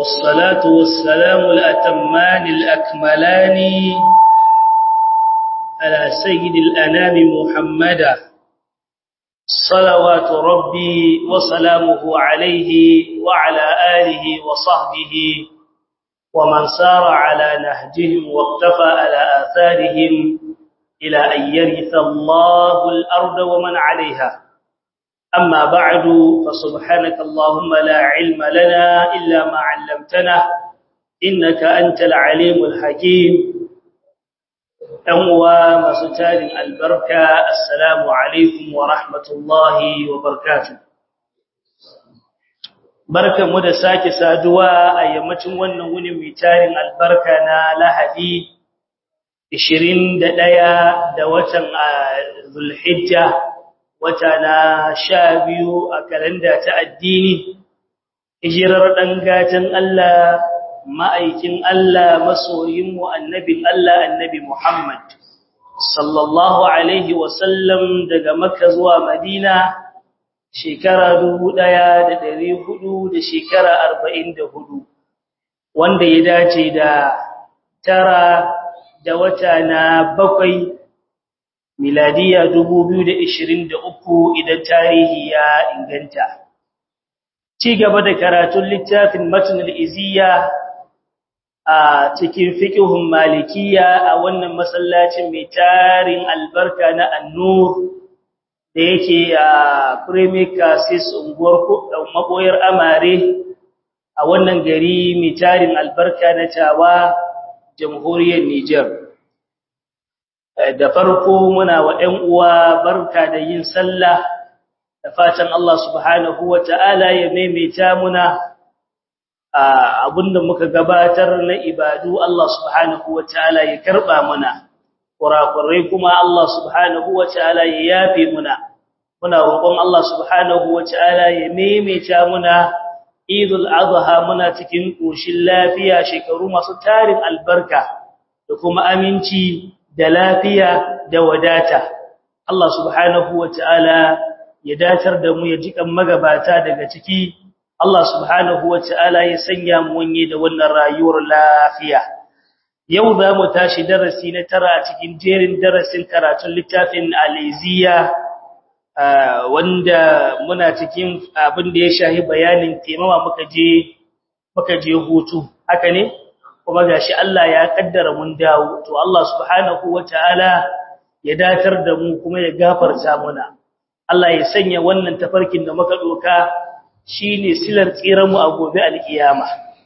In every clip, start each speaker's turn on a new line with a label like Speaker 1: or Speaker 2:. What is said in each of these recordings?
Speaker 1: والصلاة والسلام الأتمان الأكملان على سيد الأنام محمدا صلوات ربي وسلامه عليه وعلى آله وصحبه ومن سار على نهجهم واقتفى على آثارهم إلى أن يرث الله الأرض ومن عليها أما بعد فسبحانك اللهم لا علم لنا إلا ما علمتنا إنك أنت العليم الحكيم أنوى مسجال البركة السلام عليكم ورحمة الله وبركاته barkan mu da sake saduwa a yammacin wannan wuni mai tarin albarka na Lahadi 21 da watan Zulhijja wata na 12 a kalanda ta addini hijirar dan gatan Allah ma'aikin Allah masoyin mu annabin Allah annabi Muhammad sallallahu alaihi wasallam daga Makka zuwa Madina shekara dubu ɗaya da ɗari hudu da shekara arba'in da hudu wanda ya dace da tara da wata na bakwai miladiya dubu biyu da ishirin da uku idan tarihi ya inganta ci gaba da karatun littafin matunan iziya a cikin fiƙihun malikiya a wannan masallacin mai tarin albarka na annur da yake a Premier Cassis unguwar maboyar Amare a wannan gari mai tarin albarka na Tawa jamhuriyar Niger da farko muna wa ɗan uwa barka da yin sallah da fatan Allah subhanahu wata'ala ya maimaita muna abinda muka gabatar na ibadu Allah subhanahu wata'ala ya karba muna kurakurai kuma Allah subhanahu wata'ala ya yafe muna muna roƙon Allah subhanahu wata'ala ya maimaita muna Idul Adha muna cikin koshin lafiya shekaru masu tarin albarka da kuma aminci da lafiya da wadata Allah subhanahu wata'ala ya datar da mu ya jikan magabata daga ciki Allah subhanahu wata'ala ya sanya mu wanye da wannan rayuwar lafiya yau za mu tashi darasi na tara cikin jerin darasin karatun littafin aliziya wanda muna cikin abin da ya shahi bayanin taimawa muka je muka je hutu haka ne kuma gashi Allah ya kaddara mun dawo to Allah subhanahu wataala ya datar da mu kuma ya gafarta muna Allah ya sanya wannan tafarkin da muka doka shine silar tsiran mu a gobe alkiyama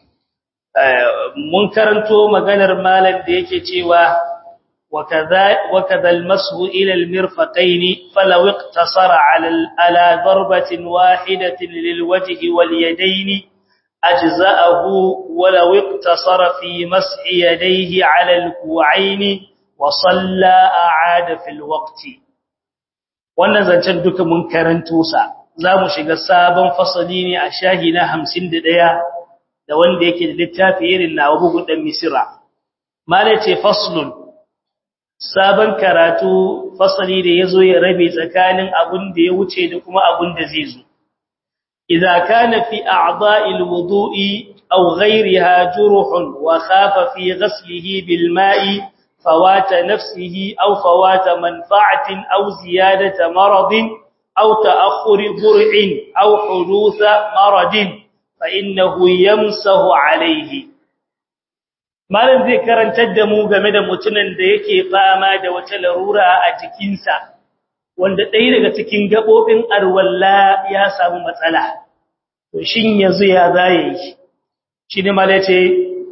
Speaker 1: mun karanto maganar malam da yake cewa وكذا وكذا المسح إلى المرفقين فلو اقتصر على على ضربة واحدة للوجه واليدين أجزأه ولو اقتصر في مسح يديه على الكوعين وصلى أعاد في الوقت wannan zancen duka mun karanto sa zamu shiga sabon fasali ne a shahi na 51 da wanda yake da littafi irin na bugun dan misira mala ce faslun sabon karatu fasali da yazo ya rabe tsakanin abun da ya wuce da kuma abun da zai zo idza kana fi a'dha'il wudu'i aw ghayriha jurhun wa khafa fi ghaslihi bil ma'i fawata nafsihi aw fawata manfa'atin aw ziyadata maradin aw ta'akhkhuri bur'in aw hudutha maradin fa innahu yamsahu alayhi malam zai karantar da mu game da mutumin da yake fama da wata larura a jikinsa wanda ɗaya daga cikin gabobin arwalla ya samu matsala to shin yanzu ya zaye shi shi ne mala ce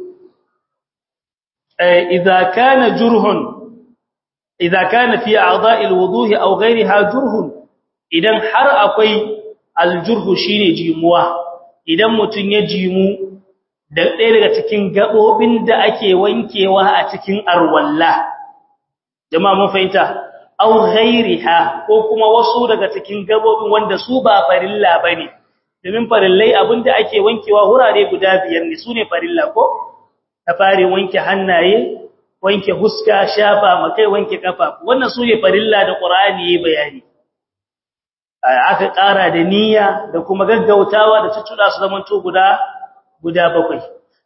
Speaker 1: idza kana jurhun idza kana fi a'dha'i alwudu'i aw ghayriha jurhun idan har akwai aljurhu shine jimuwa idan mutun ya jimu da ɗaya daga cikin gaɓoɓin da ake wankewa a cikin arwalla jama'a mun fahimta aw ghairiha ko kuma wasu daga cikin gaɓoɓin wanda su ba farilla bane domin farillai abinda ake wankewa wurare guda biyar ne sune farilla ko ta fare wanke hannaye wanke huska shafa makai wanke kafa wannan sune farilla da qur'ani yayi bayani aka ƙara da niyya da kuma gaggautawa da tuttuɗa su zamanto guda guda bakwai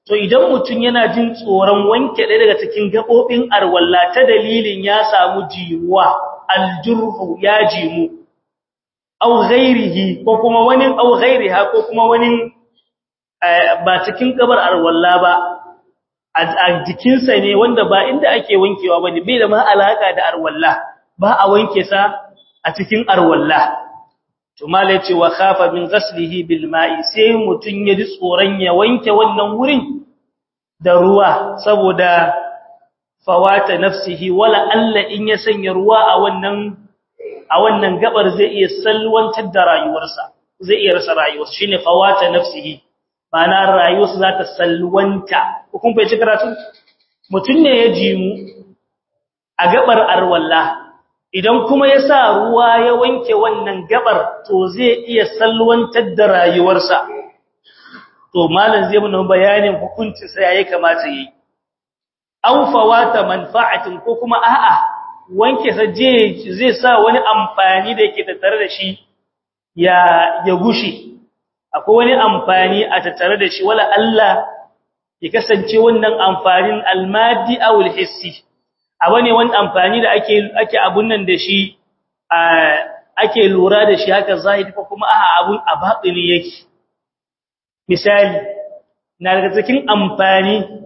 Speaker 1: to idan mutum yana jin tsoron wanke ɗaya daga cikin gaɓoɓin arwalla ta dalilin ya samu jimuwa aljurhu ya jimu au ghairihi ko kuma wani au ghairiha ko kuma wani ba cikin gabar arwalla ba a jikinsa ne wanda ba inda ake wankewa bane bai da ma alaka da arwalla ba a wanke sa a cikin arwalla to malai ce wa khafa min ghaslihi bil ma'i sai mutun ya ji tsoron ya wanke wannan wurin da ruwa saboda fawata nafsihi wala alla in ya sanya ruwa a wannan a wannan gabar zai iya salwantar da rayuwarsa zai iya rasa rayuwarsa shine fawata nafsihi bana rayuwarsa za ta salwanta kun bai ci karatu mutun ne ya jimu a gabar arwalla idan kuma ya sa ruwa ya wanke wannan gabar to zai iya salwantar da rayuwarsa to malam zai mun bayanin hukuncin sa yayi kamata yi aw fawata manfa'atin ko kuma a'a wanke sa je zai sa wani amfani da yake tattare da shi ya ya gushi akwai wani amfani a tattare da shi wala Allah ya kasance wannan amfanin almadi aw alhissi abu ne wani amfani da ake ake abun nan da shi ake lura da shi haka zahiri ko kuma a abun a batini yake misali na daga cikin amfani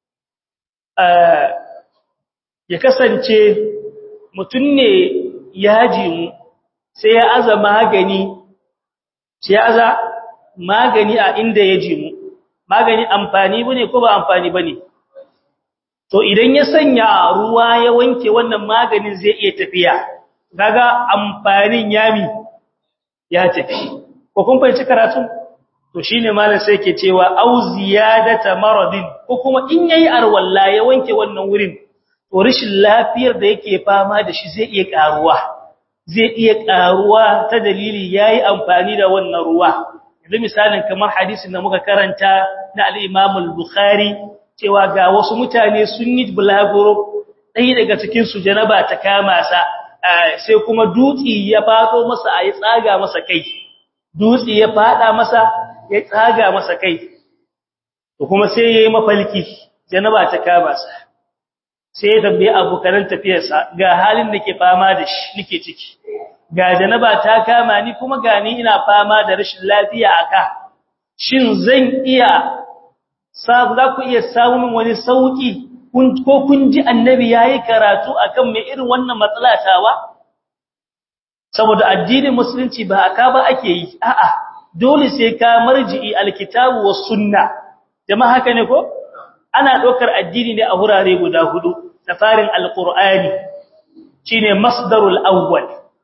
Speaker 1: ya kasance mutum ne ya jimu sai ya aza magani sai ya aza magani a inda ya jimu magani amfani bane ko ba amfani bane to idan ya sanya ruwa ya wanke wannan maganin zai iya tafiya kaga amfanin yami ya tafi ko kun fahimci karatu to shine malam sai yake cewa au ziyadata maradin ko kuma in yayi arwalla ya wanke wannan wurin to rashin lafiyar da yake fama da shi zai iya karuwa zai iya karuwa ta dalili yayi amfani da wannan ruwa yanzu misalin kamar hadisin da muka karanta na al-Imam al-Bukhari cewa ga wasu mutane sun yi bulaguro ɗaya daga cikin su janaba ta kama sa sai kuma dutsi ya fado masa a yi tsaga masa kai dutsi ya fada masa ya tsaga masa kai to kuma sai yayi mafalki janaba ta kama sa sai ya tambaye abokan tafiyarsa ga halin da ke fama da shi nake ciki ga janaba ta kama ni kuma ga ni ina fama da rashin lafiya aka shin zan iya sabu za ku iya samun wani sauki ko kun ji annabi yayi karatu akan me irin wannan matsala tawa saboda addinin musulunci ba aka ba ake yi a'a dole sai ka marji'i alkitabu was sunna jama'a haka ne ko ana dokar addini ne a hurare guda hudu da farin alqur'ani shine masdarul awwal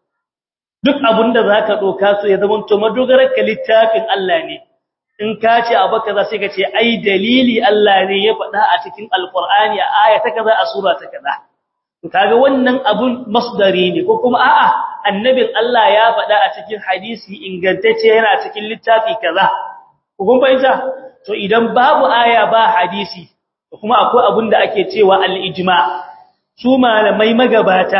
Speaker 1: duk abinda zaka doka so ya zama to madogarar ka littafin Allah ne in ka ce abu kaza sai ka ce ai dalili Allah ne ya faɗa a cikin alqur'ani a aya ta kaza a sura ta kaza to kaga wannan abun masdari ne ko kuma a'a annabin Allah ya faɗa a cikin hadisi ingantacce yana cikin littafi kaza ko kun fahimta to idan babu aya ba hadisi kuma akwai abun da ake cewa al-ijma su malamai magabata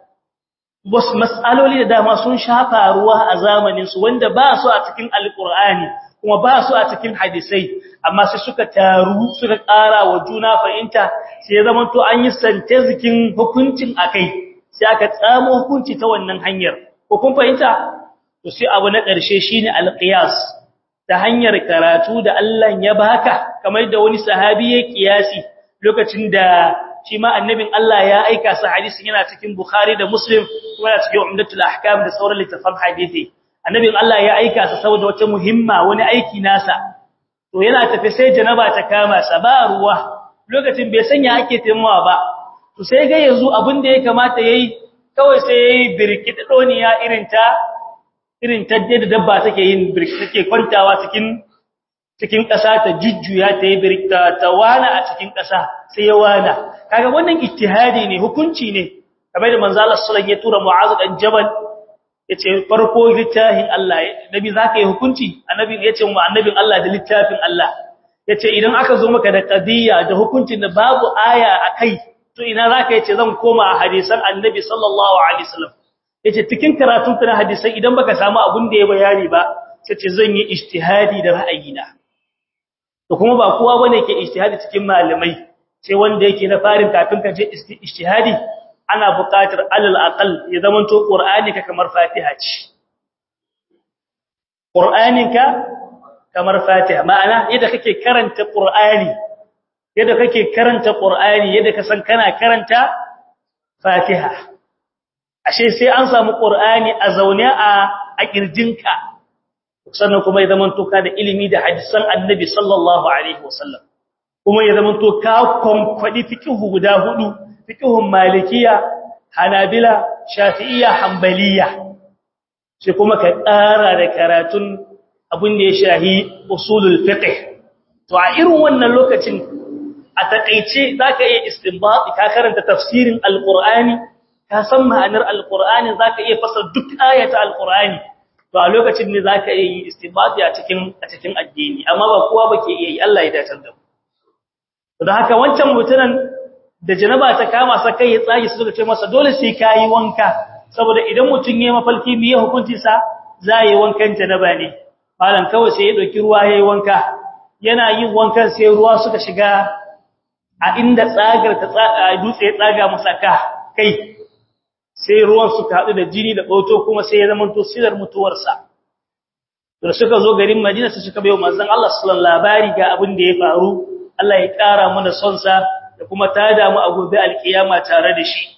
Speaker 1: wasu mas'aloli da dama sun shafa ruwa a zamanin su wanda ba su a cikin alqur'ani kuma ba su a cikin hadisai amma sai suka taru suka ƙara wa juna fahimta sai zaman to an yi santezikin hukuncin akai sai aka tsamo hukunci ta wannan hanyar ko kun fahimta to sai abu na ƙarshe shine alqiyas ta hanyar karatu da Allah ya baka kamar da wani sahabi ya kiyasi lokacin da shi ma annabin Allah ya aika sa hadisin yana cikin Bukhari da Muslim kuma yana cikin Umdatul Ahkam da sauran littafan hadisi annabin Allah ya aika sa saboda wata muhimma wani aiki nasa to yana tafi sai janaba ta kama sa ba ruwa lokacin bai sanya ake taimawa ba to sai ga yanzu abin da ya kamata yayi kawai sai yayi birkidoniya irin ta irin ta da dabba take yin take kwantawa cikin cikin ƙasa ta jujjuya ta yi birka ta wana a cikin ƙasa sai ya wana kaga wannan ittihadi ne hukunci ne kamar da manzo Allah sallallahu ya tura Mu'adh dan Jabal yace farko littafin Allah nabi zaka yi hukunci annabi yace mu annabin Allah da littafin Allah yace idan aka zo maka da qadiyya da hukuncin da babu aya akai to ina zaka yace zan koma a hadisan annabi sallallahu alaihi wasallam yace cikin karatun kana hadisai idan baka samu abun da ya bayani ba sai zan yi ijtihadi da ra'ayina to kuma ba kowa bane ke ijtihadi cikin malamai sai wanda yake na farin kafin ka je ijtihadi ana buƙatar alal aqal ya zamanto qur'ani ka kamar fatiha ce qur'aninka kamar fatiha ma'ana yadda kake karanta qur'ani yadda kake karanta qur'ani yadda ka san kana karanta fatiha ashe sai an samu qur'ani a zaune a a kirjinka sannan kuma ya zamanto ka da ilimi da hadisan annabi sallallahu alaihi wasallam kuma ya zamanto ka konkwadi fiqhu guda hudu fiqhun malikiya hanabila shafi'iyya hanbaliya sai kuma ka ƙara da karatun abin da ya shahi usulul fiqh to a irin wannan lokacin a takeice zaka iya istinbat ka karanta tafsirin alqur'ani ka san ma'anar alqur'ani zaka iya fasar duk ayata alqur'ani to a lokacin ne zaka iya yi istinbat a cikin a cikin addini amma ba kowa bake iya yi Allah ya dace da mu to da haka wancan mutunan da janaba ta kama sa kai ya tsage su suka ce masa dole sai kai wanka saboda idan mutun yayi mafalki biye hukuncin sa zai wankan janaba ne malam kawai sai ya dauki ruwa yayi wanka yana yin wankan sai ruwa suka shiga a inda tsagar ta tsaga dutse ya tsaga masa ka kai sai ruwan suka hadu da jini da boto kuma sai ya zama to silar mutuwar sa da suka zo garin Madina sai suka bayo manzon Allah sallallahu alaihi labari ga abin da ya faru Allah ya kara mana son sa da kuma tada mu a gobe alkiyama tare da shi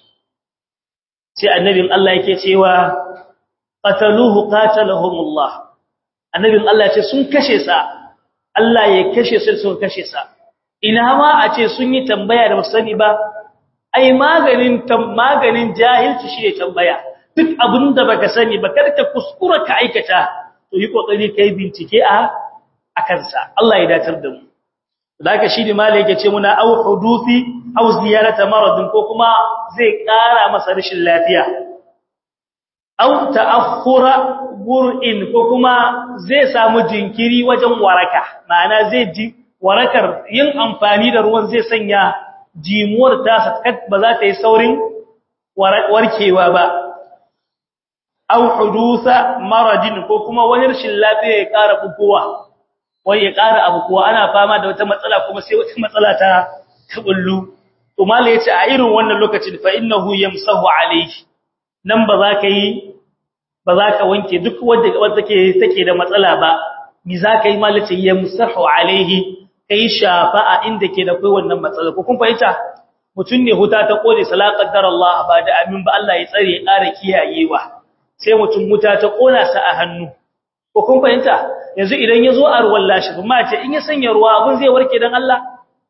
Speaker 1: sai annabin Allah yake cewa qataluhu qatalahumullah annabin Allah ya ce sun kashe sa Allah ya kashe su sun kashe sa ina ma a ce sun yi tambaya da musani ba ai maganin maganin jahilci shi ne tambaya duk abinda baka sani ba kada ka kuskura ka aikata to yi kokari kai bincike a akan sa Allah ya datar da mu daga shi ne malai yake ce muna au hudufi au ziyarata maradin ko kuma zai kara masa rashin lafiya au ta'akhkhura bur'in ko kuma zai samu jinkiri wajen waraka ma'ana zai ji warakar yin amfani da ruwan zai sanya jimuwar ta ba za ta yi saurin warkewa ba au hudusa maradin ko kuma wani rashin lafiya ya ƙara bugowa wai ya ƙara abu kuwa ana fama da wata matsala kuma sai wata matsala ta kabullu to mallai yace a irin wannan lokacin fa innahu yamsahu alayhi nan ba za ka yi ba za ka wanke duk wanda wanda take take da matsala ba mi za ka yi mallai ce yamsahu alayhi kai shafa a inda ke da kai wannan matsala ko kun fahimta mutun ne huta ta kode salaqaddar Allah ba da amin ba Allah ya tsare ya ƙara kiyayewa sai mutun huta ta kona sa a hannu ko kun fahimta yanzu idan yazo a ruwan lashi kuma ce in ya sanya ruwa abun zai warke dan Allah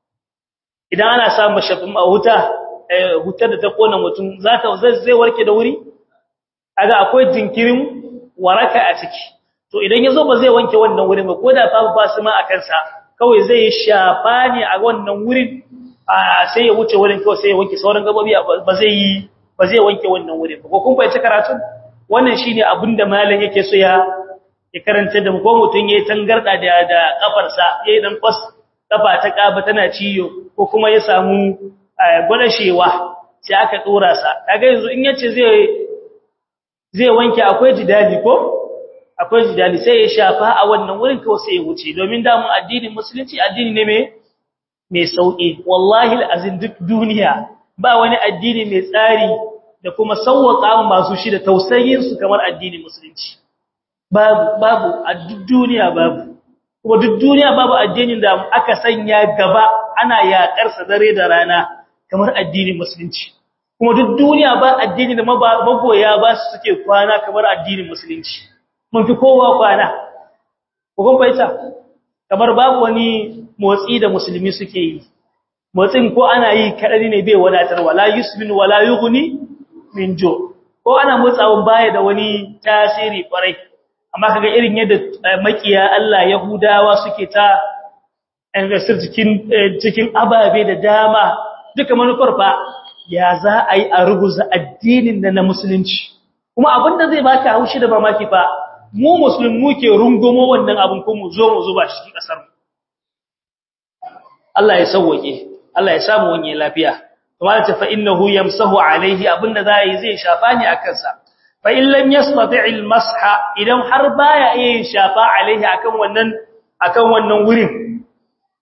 Speaker 1: idan ana samu mashafin a huta hutar da ta kona mutum za ta zai warke da wuri aga akwai jinkirin waraka a ciki to idan yazo ba zai wanke wannan wurin ba koda babu basu ma a kansa kawai zai shafa ne a wannan wurin sai ya wuce wurin kawai sai ya wanke sauran gabobi ba zai yi ba zai wanke wannan wurin ba ko kun fahimci karatu wannan shine abinda malam yake so ya ya karanta da ko mutun yayi tangarda da da kafarsa yayi dan kwas kafa ta kaba tana ciyo ko kuma ya samu gwadashewa sai aka dora sa kaga yanzu in yace zai zai wanke akwai jidali ko akwai jidali sai ya shafa a wannan wurin kawai sai ya wuce domin da mun addinin musulunci addini ne mai mai sauki wallahi alazin duk duniya ba wani addini mai tsari da kuma sauwaka masu shi da tausayin su kamar addinin musulunci babu babu a duk duniya babu kuma duk duniya babu addinin da aka sanya gaba ana yakar sa dare da rana kamar addinin musulunci kuma duk duniya ba addini da magoya ba su suke kwana kamar addinin musulunci mun fi kowa kwana ko kun baita kamar babu wani motsi da musulmi suke yi motsin ko ana yi kadari ne bai wadatar wala yusmin wala yughni min jo ko ana motsawan baya da wani tasiri kwarai amma kaga irin yadda makiya Allah Yahudawa suke ta investir cikin cikin ababe da dama duka manufar fa ya za a yi a ruguza addinin da na musulunci kuma abinda zai baka haushi da mamaki fa mu musulmi muke rungumo wannan abin ko mu zo mu zuba shi cikin kasar Allah ya sauke Allah ya samu wani lafiya kuma ta fa innahu yamsahu alaihi abinda zai zai shafa ni akan sa fa in lam yastati' al-masha idan har baya yin shafa alaihi akan wannan akan wannan wurin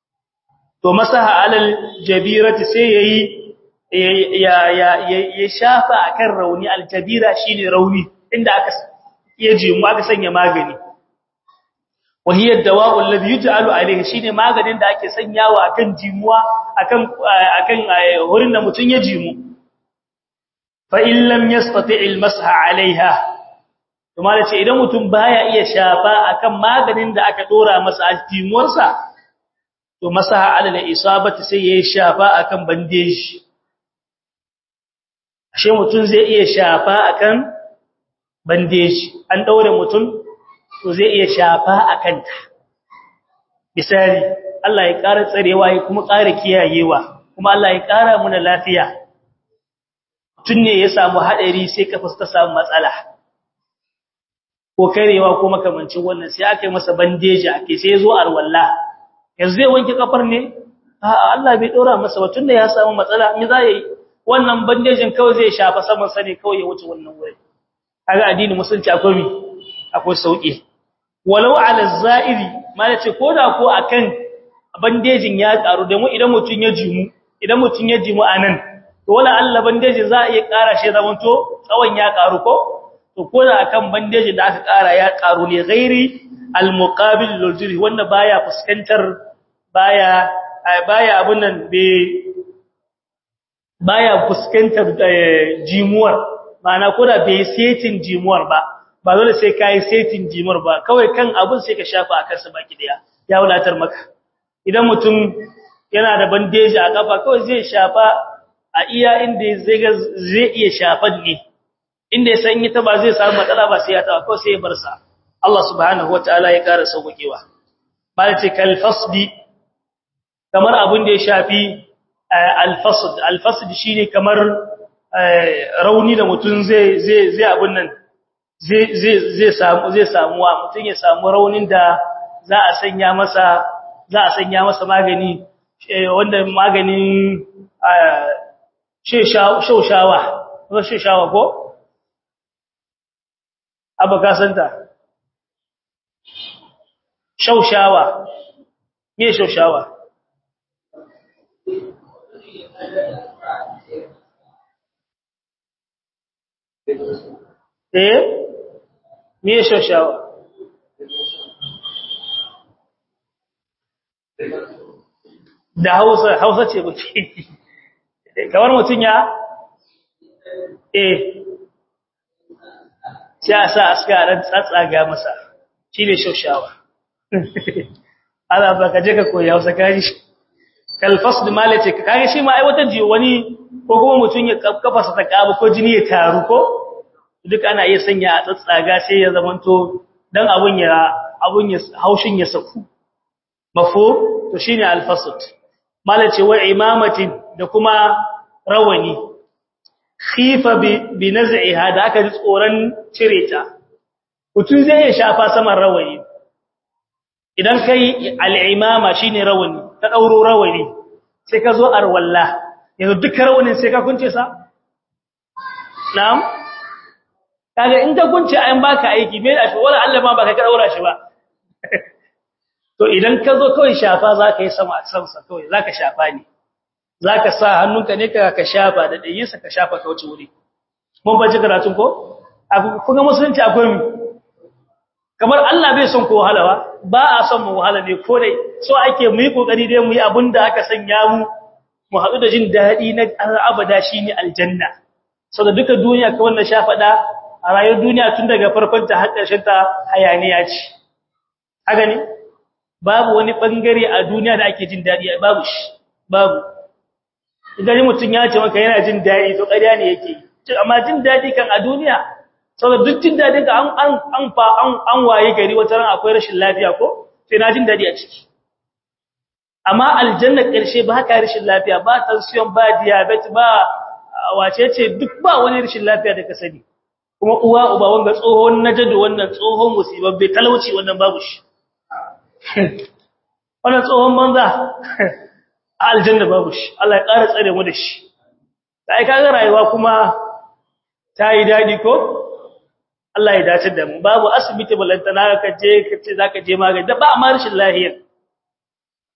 Speaker 1: to masaha alal jabirati sai yayi ya ya ya shafa akan rauni aljabira shine rauni inda aka yaje mu aka sanya magani wahiya dawa'u alladhi yuj'alu alayhi shine maganin da ake sanyawa akan jimuwa akan akan wurin da mutun ya jimu fa in lam yastati' almasha 'alayha kuma da ce idan mutum baya iya shafa akan maganin da aka dora masa a jimuwarsa to masaha alal isabati sai yayi shafa akan bandeji ashe mutum zai iya shafa akan bandeji an daure mutum to zai iya shafa akan ta misali Allah ya ƙara tsarewa ya kuma ƙara kiyayewa kuma Allah ya ƙara muna lafiya mutum ne ya samu hadari sai kafa ta samu matsala ko karewa ko makamancin wannan sai aka yi masa bandeji ake sai ya zo arwalla yanzu zai wanke kafar ne a'a Allah bai dora masa ba tunda ya samu matsala me za yi wannan bandejin kawai zai shafa saman sa ne kawai ya wuce wannan wuri kaga addini musulunci akwai mi akwai sauki walau ala za'iri ma ce koda ko akan bandejin ya karu da mu idan mutun ya jimu idan mutun ya jimu anan to wala Allah bandejin za a iya kara shi zaman to tsawon ya karu ko to koda akan bandejin da aka kara ya karu ne ghairi al-muqabil lil wanda baya fuskantar baya baya abun nan be baya fuskantar jimuwar ma'ana koda bai setin jimuwar ba ba dole sai kai setin jimuwar ba kawai kan abun sai ka shafa akan sa baki daya ya wulatar maka idan mutum yana da bandeji a kafa kawai zai shafa a iya inda zai ga zai iya shafan ne inda ya san ita ba zai samu matsala ba sai ya tawa kawai sai ya bar sa Allah subhanahu wataala ya ƙara sauƙewa malace kal fasdi kamar abin da ya shafi al-fasd al-fasd shine kamar rauni da mutum zai zai zai abun nan zai zai zai samu zai samu wa mutum ya samu raunin da za a sanya masa za a sanya masa magani wanda maganin shaushawa ko shaushawa ko abaka santa shaushawa me shaushawa eh me shaushawa da hausa hausa ce buke kamar mutum ya eh sai a sa aska ran tsatsaga masa shi ne shaushawa ala ba ka je ka koyi hausa kaji kalfas da malace ka kage shi ma ai wata ji wani ko kuma mutum ya kafa sa ta kabu ko jini ya taru ko duk ana iya sanya a tsatsaga sai ya zamanto dan abun ya abun ya haushin ya saku mafo to shine alfasd malace wa imamatin da kuma rawani khifa bi naz'iha da aka ji tsoron cire ta mutum zai iya shafa saman rawani idan kai al'imama shine rawani ta dauro rawani sai ka zo arwalla yanzu duk rawanin sai ka kunce sa na'am kaga in ka kunce ayin baka aiki me da shi wala Allah ma baka ka daura shi ba to idan ka zo kawai shafa zaka yi sama a sansa kawai zaka shafa ne zaka sa hannunka ne ka ka shafa da dayinsa ka shafa ka wuce wuri mun bace karatun ko kuma musulunci akwai kamar Allah bai son ko wahalawa ba a son mu wahala ne ko dai so ake mu yi kokari dai mu yi abinda aka sanya mu mu haɗu da jin daɗi na abada shine aljanna saboda duka duniya ka wannan shafada a rayuwar duniya tun daga farkon ta har ƙarshen ta hayaniya ce haka ne babu wani bangare a duniya da ake jin daɗi babu shi babu idan mutum ya ce maka yana jin daɗi to ƙarya ne yake amma jin daɗi kan a duniya saboda duk jin daɗin ka an an an fa an an waye gari wata ran akwai rashin lafiya ko sai na jin daɗi a ciki amma aljanna ƙarshe ba haka rashin lafiya ba tension ba diabetes ba wace ce duk ba wani rashin lafiya da ka sani kuma uwa uba wanga tsohon najadu wannan tsohon musibabbe talauci wannan babu shi wannan tsohon banza aljanna babu shi Allah ya ƙara tsare mu da shi sai kaga rayuwa kuma ta yi dadi ko Allah ya dace da mu babu asibiti balantana ka je ka ce zaka je magani da ba ma rashin lafiya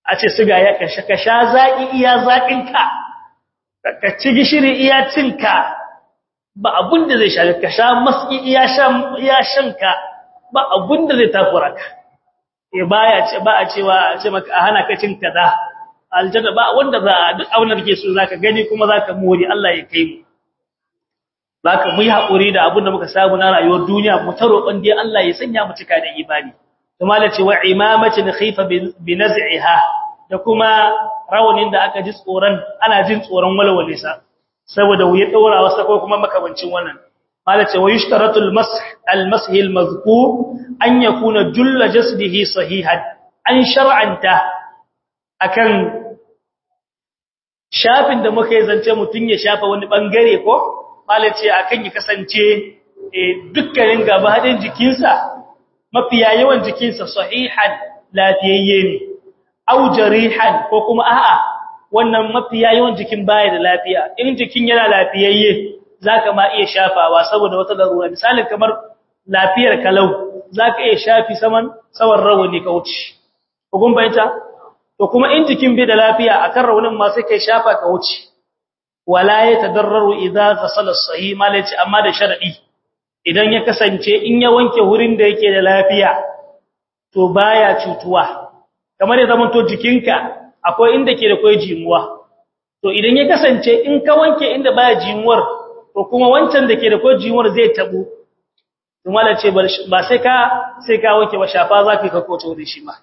Speaker 1: a ce siga ya kashe ka sha zaki iya zakinka ka ci gishiri iya cinka ba abun da zai sha ka sha maski iya shan iya shanka ba abun da zai takura ka eh baya ce ba a cewa a ce maka a hana ka cin kaza aljanna ba wanda za duk abin da kake so zaka gani kuma zaka more Allah ya kai mu zaka mu yi hakuri da abin da muka samu na rayuwar duniya mu ta roƙon dai Allah ya sanya mu cika da imani kuma la ce wa imamatin khifa bi naz'iha da kuma rawanin da aka ji tsoron ana jin tsoron walwale sa saboda wuya daura wasa ko kuma makabancin wannan mala ce wa yushtaratu al-mash al-mash al-mazkur an yakuna julla jasdihi sahihan an shar'anta akan shafin da muka yi zance mutun ya shafa wani bangare ko mala ce akan ya kasance dukkanin gabaɗin jikinsa mafiya yawan jikinsa sahihan lafiyayye ne au jarihan ko kuma a'a wannan mafiya yawan jikin baya da lafiya in jikin yana lafiyayye zaka ma iya shafawa saboda wata larura misalin kamar lafiyar kalau zaka iya shafi saman sawan rawani ka wuce kun bayyana to kuma in jikin bai da lafiya akan rawanin ma sai kai shafa ka wuce wala yatadarraru idza ghasala as-sahih malaci amma da sharadi idan ya kasance in ya wanke wurin da yake da lafiya to baya cutuwa kamar ya zama to jikinka akwai inda ke da kai jimuwa to idan ya kasance in ka wanke inda baya jimuwar to kuma wancan da ke da kai jimuwar zai tabu to malace ba sai ka sai ka wanke ba shafa zaka ka koto da shi ma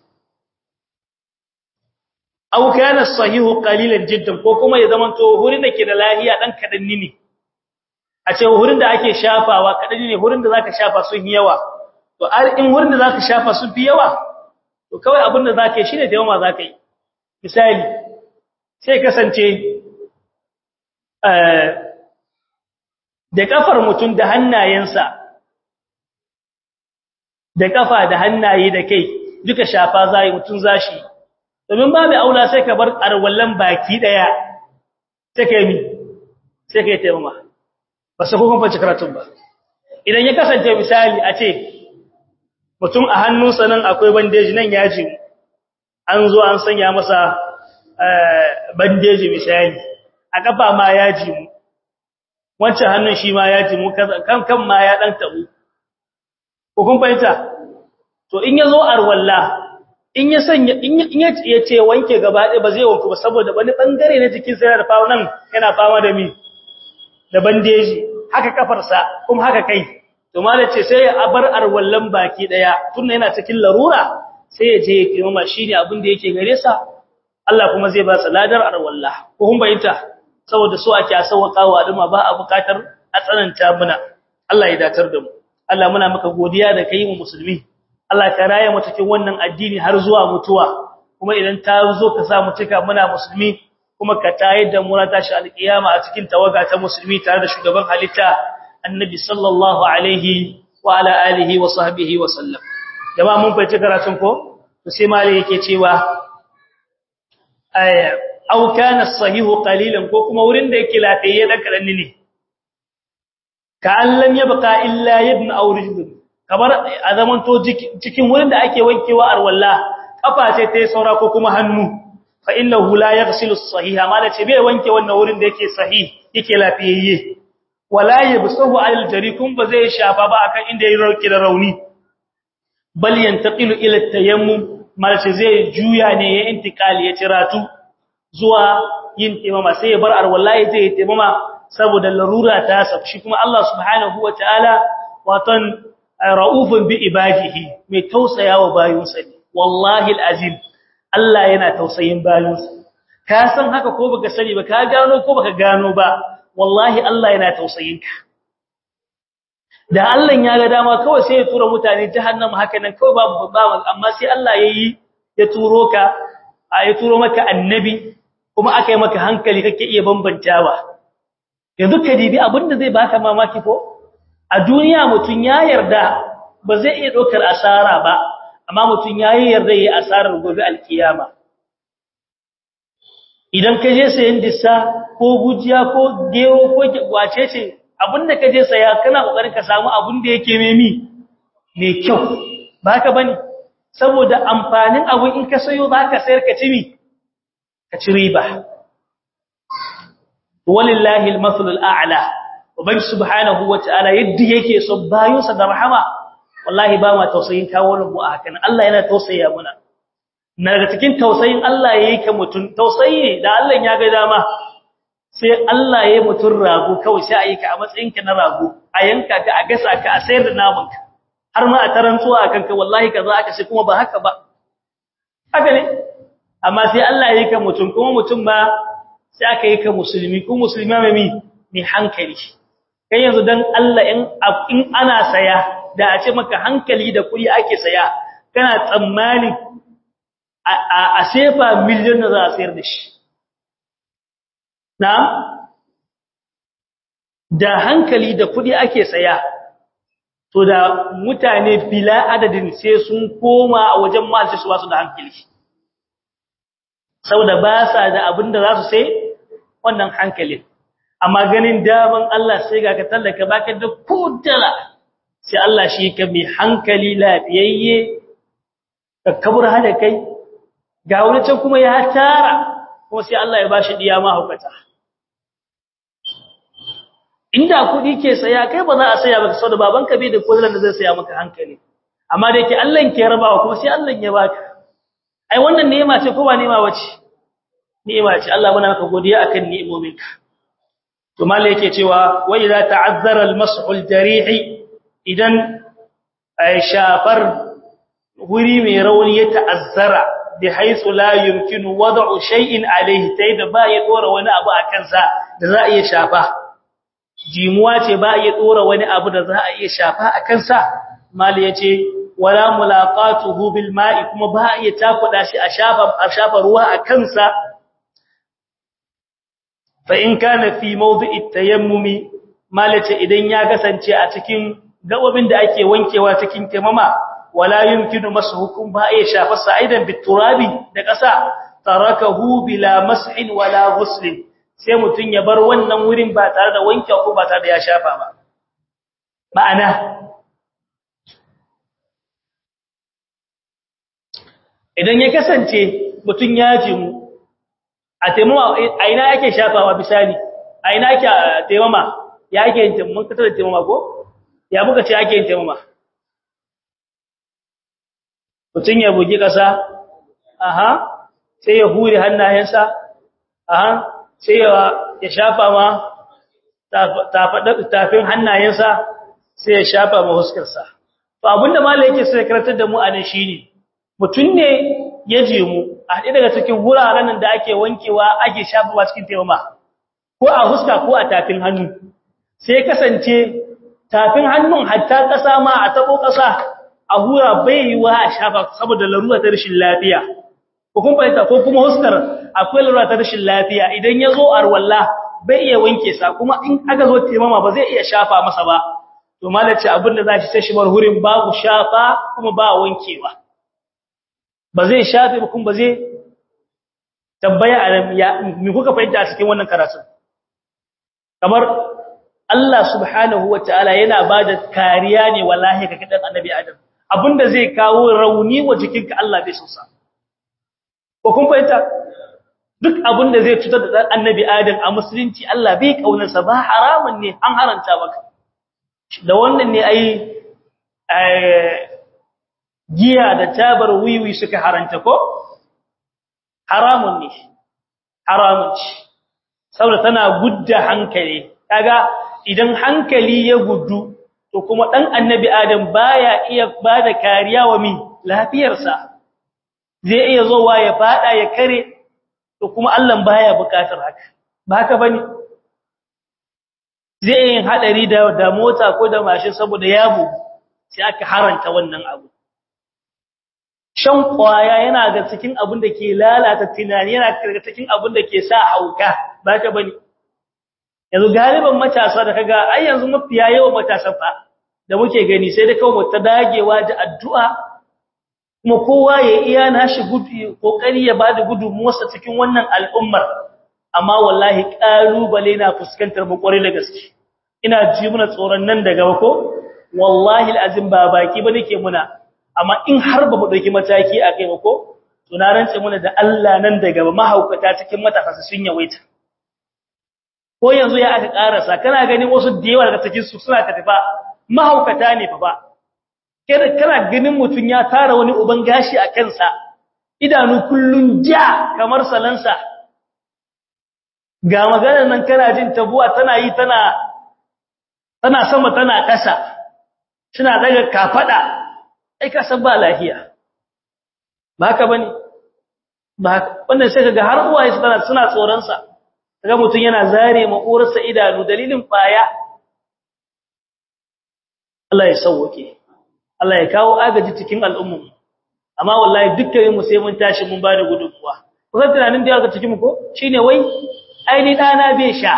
Speaker 1: aw kana sahihu qalilan jiddan ko kuma ya zama to wurin da ke da lafiya dan kadanni ne a ce wurin da ake shafawa kadanni ne wurin da zaka shafa sun yi yawa to in wurin da zaka shafa sun fi yawa to kawai abin da zaka yi shine da yawa zaka yi misali sai kasance eh da kafar mutum da hannayensa da kafa da hannaye da kai duka shafa zai mutun zashi domin babu aula sai ka bar arwallan baki daya sai kai mi sai kai taimama ba sai kun fahimci karatun ba idan ya kasance misali a ce mutum a hannunsa nan akwai bandeji nan yaji an zo an sanya masa bandeji misali a kafa ma yaji mu wancan hannun shi ma yaji mu kan kan ma ya dan tabu ko kun fahimta to in yazo arwalla in ya sanya in ya ce wanke gaba ɗaya ba zai wanku ba saboda wani bangare na jikin sa yana da fama nan yana fama da mi da bandeji haka kafarsa kuma haka kai to malace sai ya bar arwallan baki daya tunda yana cikin larura sai ya je ya kiyama shine abin da yake gare sa Allah kuma zai ba sa ladar arwalla ko kun bayyana saboda so ake asawakawa duma ba a bukatar a tsananta muna Allah ya datar da mu Allah muna maka godiya da kai mu musulmi Allah ka raye mu cikin wannan addini har zuwa mutuwa kuma idan ta zo ka sa mu cika muna musulmi kuma ka tayar da mu na tashi alkiyama a cikin tawaga ta musulmi tare da shugaban halitta annabi sallallahu alaihi wa ala alihi wa sahbihi wa sallam jama'a mun fahimci karatun ko to sai malai yake cewa ay aw kana sahihu qalilan ko kuma wurin da yake lafiye da karanni ne ka allam yabqa illa ibn aw rijl kamar a zaman to cikin wurin da ake wankewa arwalla kafa ce ta saura ko kuma hannu fa innahu la yaghsilu as-sahiha malace bai wanke wannan wurin da yake sahih yake lafiyayye wala yabsuhu al-jari kun ba zai shafa ba akan inda yayi rauki da rauni bal yantaqilu ila at-tayammum malace zai juya ne ya intikali ya ciratu zuwa yin taimama sai ya bar arwallahi zai yi taimama saboda larura ta sabshi kuma Allah subhanahu wataala watan raufun bi ibadihi mai tausayawa bayinsa ne wallahi alazim Allah yana tausayin bayinsa ka san haka ko baka sani ba ka gano ko baka gano ba wallahi Allah yana tausayinka da Allah ya ga dama kawai sai ya tura mutane jahannama haka nan kawai babu babu amma sai Allah yayi ya turo ka ya turo maka annabi kuma aka yi maka hankali kake iya bambantawa yanzu ka dibi abinda zai baka mamaki ko a duniya mutun ya yarda ba zai iya dokar asara ba amma mutun ya yarda yi asarar gobe alkiyama idan ka je sayan dissa ko gujiya ko gero ko wace ce abinda ka je saya kana kokarin ka samu abin da yake memi mai kyau ba haka bane saboda amfanin abu in ka sayo zaka sayar ka ci ka ci riba walillahi al-mathlul a'la ubangi subhanahu wata'ala yadda yake so bayinsa da rahama wallahi ba ma tausayin kawo mu a hakan Allah yana tausaya muna na daga cikin tausayin Allah yayi ka mutun tausayi da Allah ya ga dama sai Allah yayi mutun rago kawai sai ayi ka a matsayin ka na rago a yanka ka a gasa ka a sayar da naman ka har ma a tarantsuwa akan ka wallahi kaza aka sai kuma ba haka ba haka ne amma sai Allah yayi ka mutun kuma mutun ba sai aka yi ka musulmi ko musulmi mai mi mai hankali kai yanzu dan Allah in in ana saya da a ce maka hankali da kuɗi ake saya kana tsammani a sefa miliyon da za a sayar da shi na da hankali da kuɗi ake saya to da mutane bila adadin sai sun koma a wajen malci su basu da hankali saboda ba sa da abin da za su sai wannan hankalin amma ganin daman Allah sai ga ka tallaka baka da kudala sai Allah shi ka mai hankali lafiyayye ka kabur hada kai ga wani can kuma ya tara kuma sai Allah ya bashi diya ma hukata inda kudi ke saya kai ba za a saya baka saboda babanka bai da kudalan da zai saya maka hankali amma da yake Allah ke rabawa kuma sai Allah ya baka ai wannan ni'ima ce ko ba ni'ima bace ni'ima ce Allah muna maka godiya akan ni'imominka to mallai yake cewa wa idza ta'azzara al-mas'u al-jarihi idan ay shafar wuri mai rauni ya ta'azzara bi haythu la yumkinu wad'u shay'in alayhi tayda ba ya dora wani abu akan sa da za a iya shafa jimuwa ce ba ya dora wani abu da za a iya shafa akan sa mallai yace wala mulaqatuhu bil ma'i kuma ba iya takuda shi a shafa a shafa ruwa akan sa fa in kana fi mawdi'i tayammumi malace idan ya kasance a cikin gabobin da ake wankewa cikin taimama wala yumkinu mashukum ba ya shafa sa'idan biturabi da ƙasa tarakahu bila mas'in wala ghuslin sai mutun ya bar wannan wurin ba tare da wanke ko ba tare da ya shafa ba ma'ana idan ya kasance mutun ya jimu a taimama a ina yake shafawa bisani a ina yake taimama ya yake yin taimama ka tada taimama ko ya muka ce ake yin taimama mutum ya bugi ƙasa aha sai ya hure hannayensa aha sai ya shafa ma tafin hannayensa sai ya shafa ma huskarsa to abinda malai yake sai karatar da mu a nan shine mutum ne ya je mu a haɗe daga cikin wuraren da ake wankewa ake shafawa cikin taimama ko a huska ko a tafin hannu sai kasance tafin hannun hatta ƙasa ma a tabo ƙasa a hura bai yi wa a shafa saboda larura ta rashin lafiya ko kuma fahimta ko kuma huskar akwai larura ta rashin lafiya idan ya zo a ruwalla bai iya wanke sa kuma in aka zo taimama ba zai iya shafa masa ba to malace abin da za shi sai shi bar hurin babu shafa kuma ba wankewa ba zai shafe ba kuma ba zai tambaya a ya me kuka fahimta a cikin wannan karatun kamar Allah subhanahu wataala yana bada kariya ne wallahi ga kidan annabi Adam abinda zai kawo rauni wa jikinka Allah bai so sa ko kun fahimta duk abinda zai cutar da annabi Adam a musulunci Allah bai kaunarsa ba haramun ne an haranta maka da wannan ne ai giya da tabar wiwi suka haranta ko haramun ne haramun ce saboda tana gudda hankali kaga idan hankali ya gudu to kuma dan annabi adam baya iya bada kariya wa mi lafiyarsa zai iya zowa ya fada ya kare to kuma Allah baya bukatar haka ba haka bane zai yin hadari da da mota ko da mashin saboda yabo sai aka haranta wannan abu shan kwaya yana ga cikin abin da ke lalata tunani yana ga cikin abin da ke sa hauka ba ka bane yanzu galiban matasa da kaga ai yanzu mafiya yawan matasan fa da muke gani sai da kawai ta dagewa da addu'a kuma kowa ya iya nashi gudu kokari ya bada gudunmuwarsa cikin wannan al'ummar amma wallahi kalubale na fuskantar mu kware da gaske ina ji muna tsoron nan daga ko wallahi alazim ba baki ba nake muna amma in har ba mu dauki mataki a kai ba ko to na rantse muna da Allah nan daga mahaukata cikin matasa sun yawaita ko yanzu ya aka karasa kana ganin wasu da yawa daga cikin su suna tafifa mahaukata ne fa ba kana ganin mutun ya tara wani uban gashi a kansa idanu kullun ja kamar salansa ga maganar nan kana jin tabuwa tana yi tana tana sama tana ƙasa suna daga kafada ai ka san ba lafiya ba haka bane ba wannan sai kaga har uwaye su tana suna tsoron sa kaga mutun yana zare makurarsa idanu dalilin baya Allah ya sauke Allah ya kawo agaji cikin al'ummu amma wallahi dukkan mu sai mun tashi mun bada gudunmuwa kusan tunanin da yake cikin mu ko shine wai ai ni dana bai sha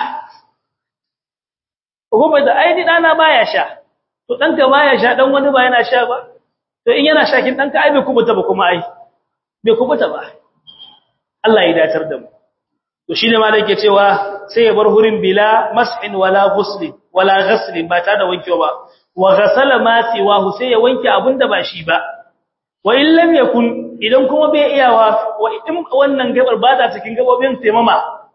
Speaker 1: ko bai da ai ni dana baya sha to danka baya sha dan wani ba yana sha ba to in yana sha kin danka ai bai kubuta ba kuma ai bai kubuta ba Allah ya datar da mu to shine ma da yake cewa sai ya bar hurin bila mas'in wala ghusl wala ghasl ba ta da wankewa ba wa ghasala ma siwahu sai ya wanke abinda ba shi ba wa in lam yakun idan kuma bai iyawa wa in wannan gabar ba ta cikin gabobin taimama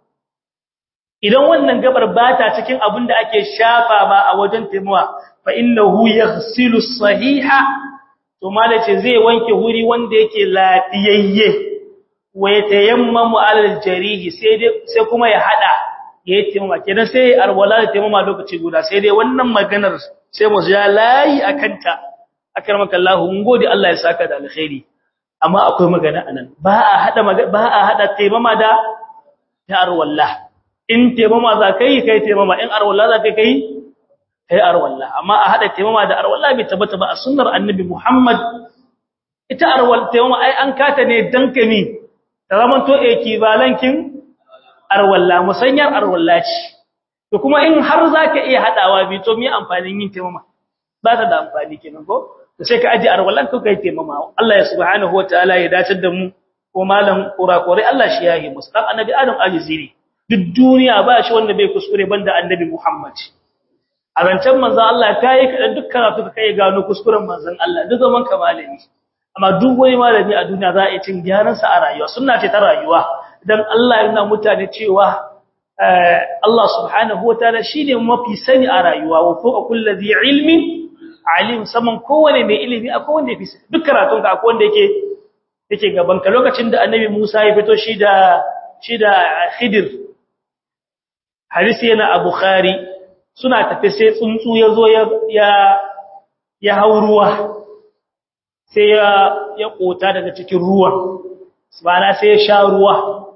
Speaker 1: idan wannan gabar ba ta cikin abinda ake shafa ba a wajen taimama fa innahu yaghsilu sahiha to malace zai wanke huri wanda yake lafiyayye wa yatayammamu alal jarihi sai dai sai kuma ya hada yayi taimama kenan sai arwala da taimama lokaci guda sai dai wannan maganar sai mu ja layi akanta akramaka Allah mun gode Allah ya saka da alkhairi amma akwai magana anan ba a hada ba a hada taimama da ta arwala in taimama za kai kai taimama in arwala za kai kai kai arwalla amma a hada taimama da arwalla bai tabbata ba a sunnar annabi Muhammad ita arwal taimama ai an kata ne dankami ta zaman to ekibalankin arwalla musanyar arwalla ce to kuma in har zaka iya hadawa bi to me amfanin yin taimama ba ta da amfani kenan ko to sai ka aje arwallan ka kai taimama Allah ya subhanahu wataala ya dace da mu ko malam kurakure Allah shi yayi musu dan annabi Adam aljiziri duk duniya ba shi wanda bai kuskure banda annabi Muhammad a rancen manzan Allah ta yi kaɗan duk karatu ka kai gano kuskuren manzan Allah duk zaman ka malami amma duk wani malami a duniya za a yi cin gyaransa a rayuwa suna ce ta rayuwa don Allah yana mutane cewa Allah subhanahu wa ta'ala shi ne mafi sani a rayuwa wa fuka kulla zai ilmi alim saman kowane mai ilimi a kowane ya fi duk karatun ka akwai wanda yake yake gaban ka lokacin da annabi Musa ya fito shi da shi da Khidir hadisi yana a Bukhari suna tafi sai tsuntsu ya zo ya ya hau ruwa sai ya ya kota daga cikin ruwan subhana sai ya sha ruwa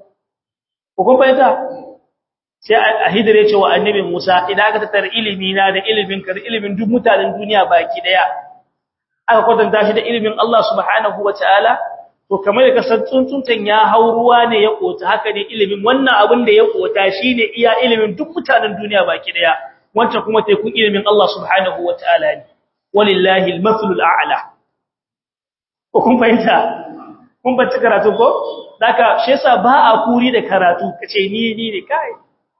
Speaker 1: ko kun fahimta sai a hidire cewa annabi Musa idan aka tattara ilimi na da ilimin ka da ilimin duk mutanen duniya baki daya aka kwatanta shi da ilimin Allah subhanahu wataala to kamar da kasar tsuntsuntan ya hau ruwa ne ya kota haka ne ilimin wannan abin da ya kota shine iya ilimin duk mutanen duniya baki daya wancan kuma tekun ilimin Allah subhanahu wa ta'ala ne, walillahi al-mathlul a'la. Ko kun fahimta, kun bacci karatu ko? Daka, shi yasa ba a kuri da karatu, ka ce ni ni ne kai.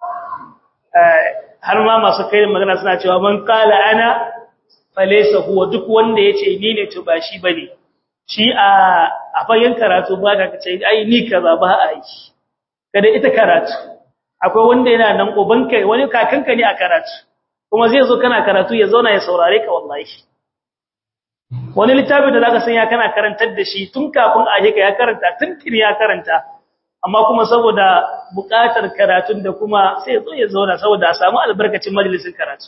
Speaker 1: Har ma masu kai magana suna cewa man kala ana falesa huwa duk wanda ya ce ni ne to ba shi ba ne. Shi a fagen karatu ba ka ce, ai ni kaza ba a yi. Kada ita karatu. akwai wanda yana nan ubanka wani kakanka ne a karatu kuma zai zo kana karatu ya zauna ya saurare ka wallahi wani littafi da zaka san ya kana karantar da shi tun kafin a ka ya karanta tun kin ya karanta amma kuma saboda buƙatar karatun da kuma sai ya zo ya zauna saboda a samu albarkacin majalisin karatu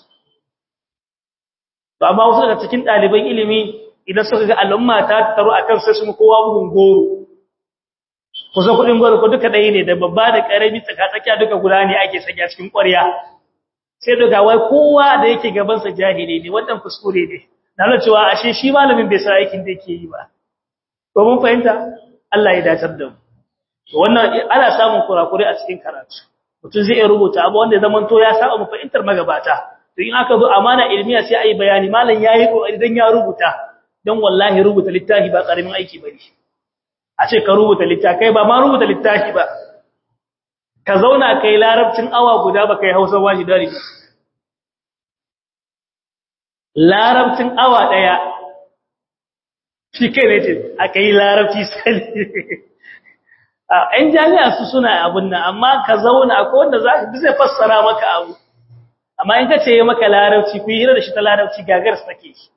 Speaker 1: to amma wasu daga cikin ɗaliban ilimi idan suka ga al'umma ta taru akan sai su kowa bugun goro kusa kudin gwaro ko duka ɗaya ne da babba da ƙarami tsakatsakiya duka guda ne ake sanya cikin ƙwarya sai daga wai kowa da yake gabansa jahili ne wannan kuskure ne na nuna cewa ashe shi malamin bai san aikin da yake yi ba to mun fahimta Allah ya dacar da mu to wannan ana samun kurakure a cikin karatu mutum zai iya rubuta abu wanda zaman to ya saba mu fahimtar magabata to in aka zo amana ilmiya sai ayi bayani malam yayi kokari dan ya rubuta dan wallahi rubuta littafi ba karamin aiki bane a ce ka rubuta littafi kai ba ma rubuta littafi ba ka zauna kai larabcin awa guda ba kai hausa washi dare larabcin awa daya shi kai ne ce aka yi larabci sali ‘yan jami'a su suna abun nan amma ka zauna akwai wanda za ka zai fassara maka abu amma in ka ce yi maka larabci ku yi hira da shi ta larabci gagar su take shi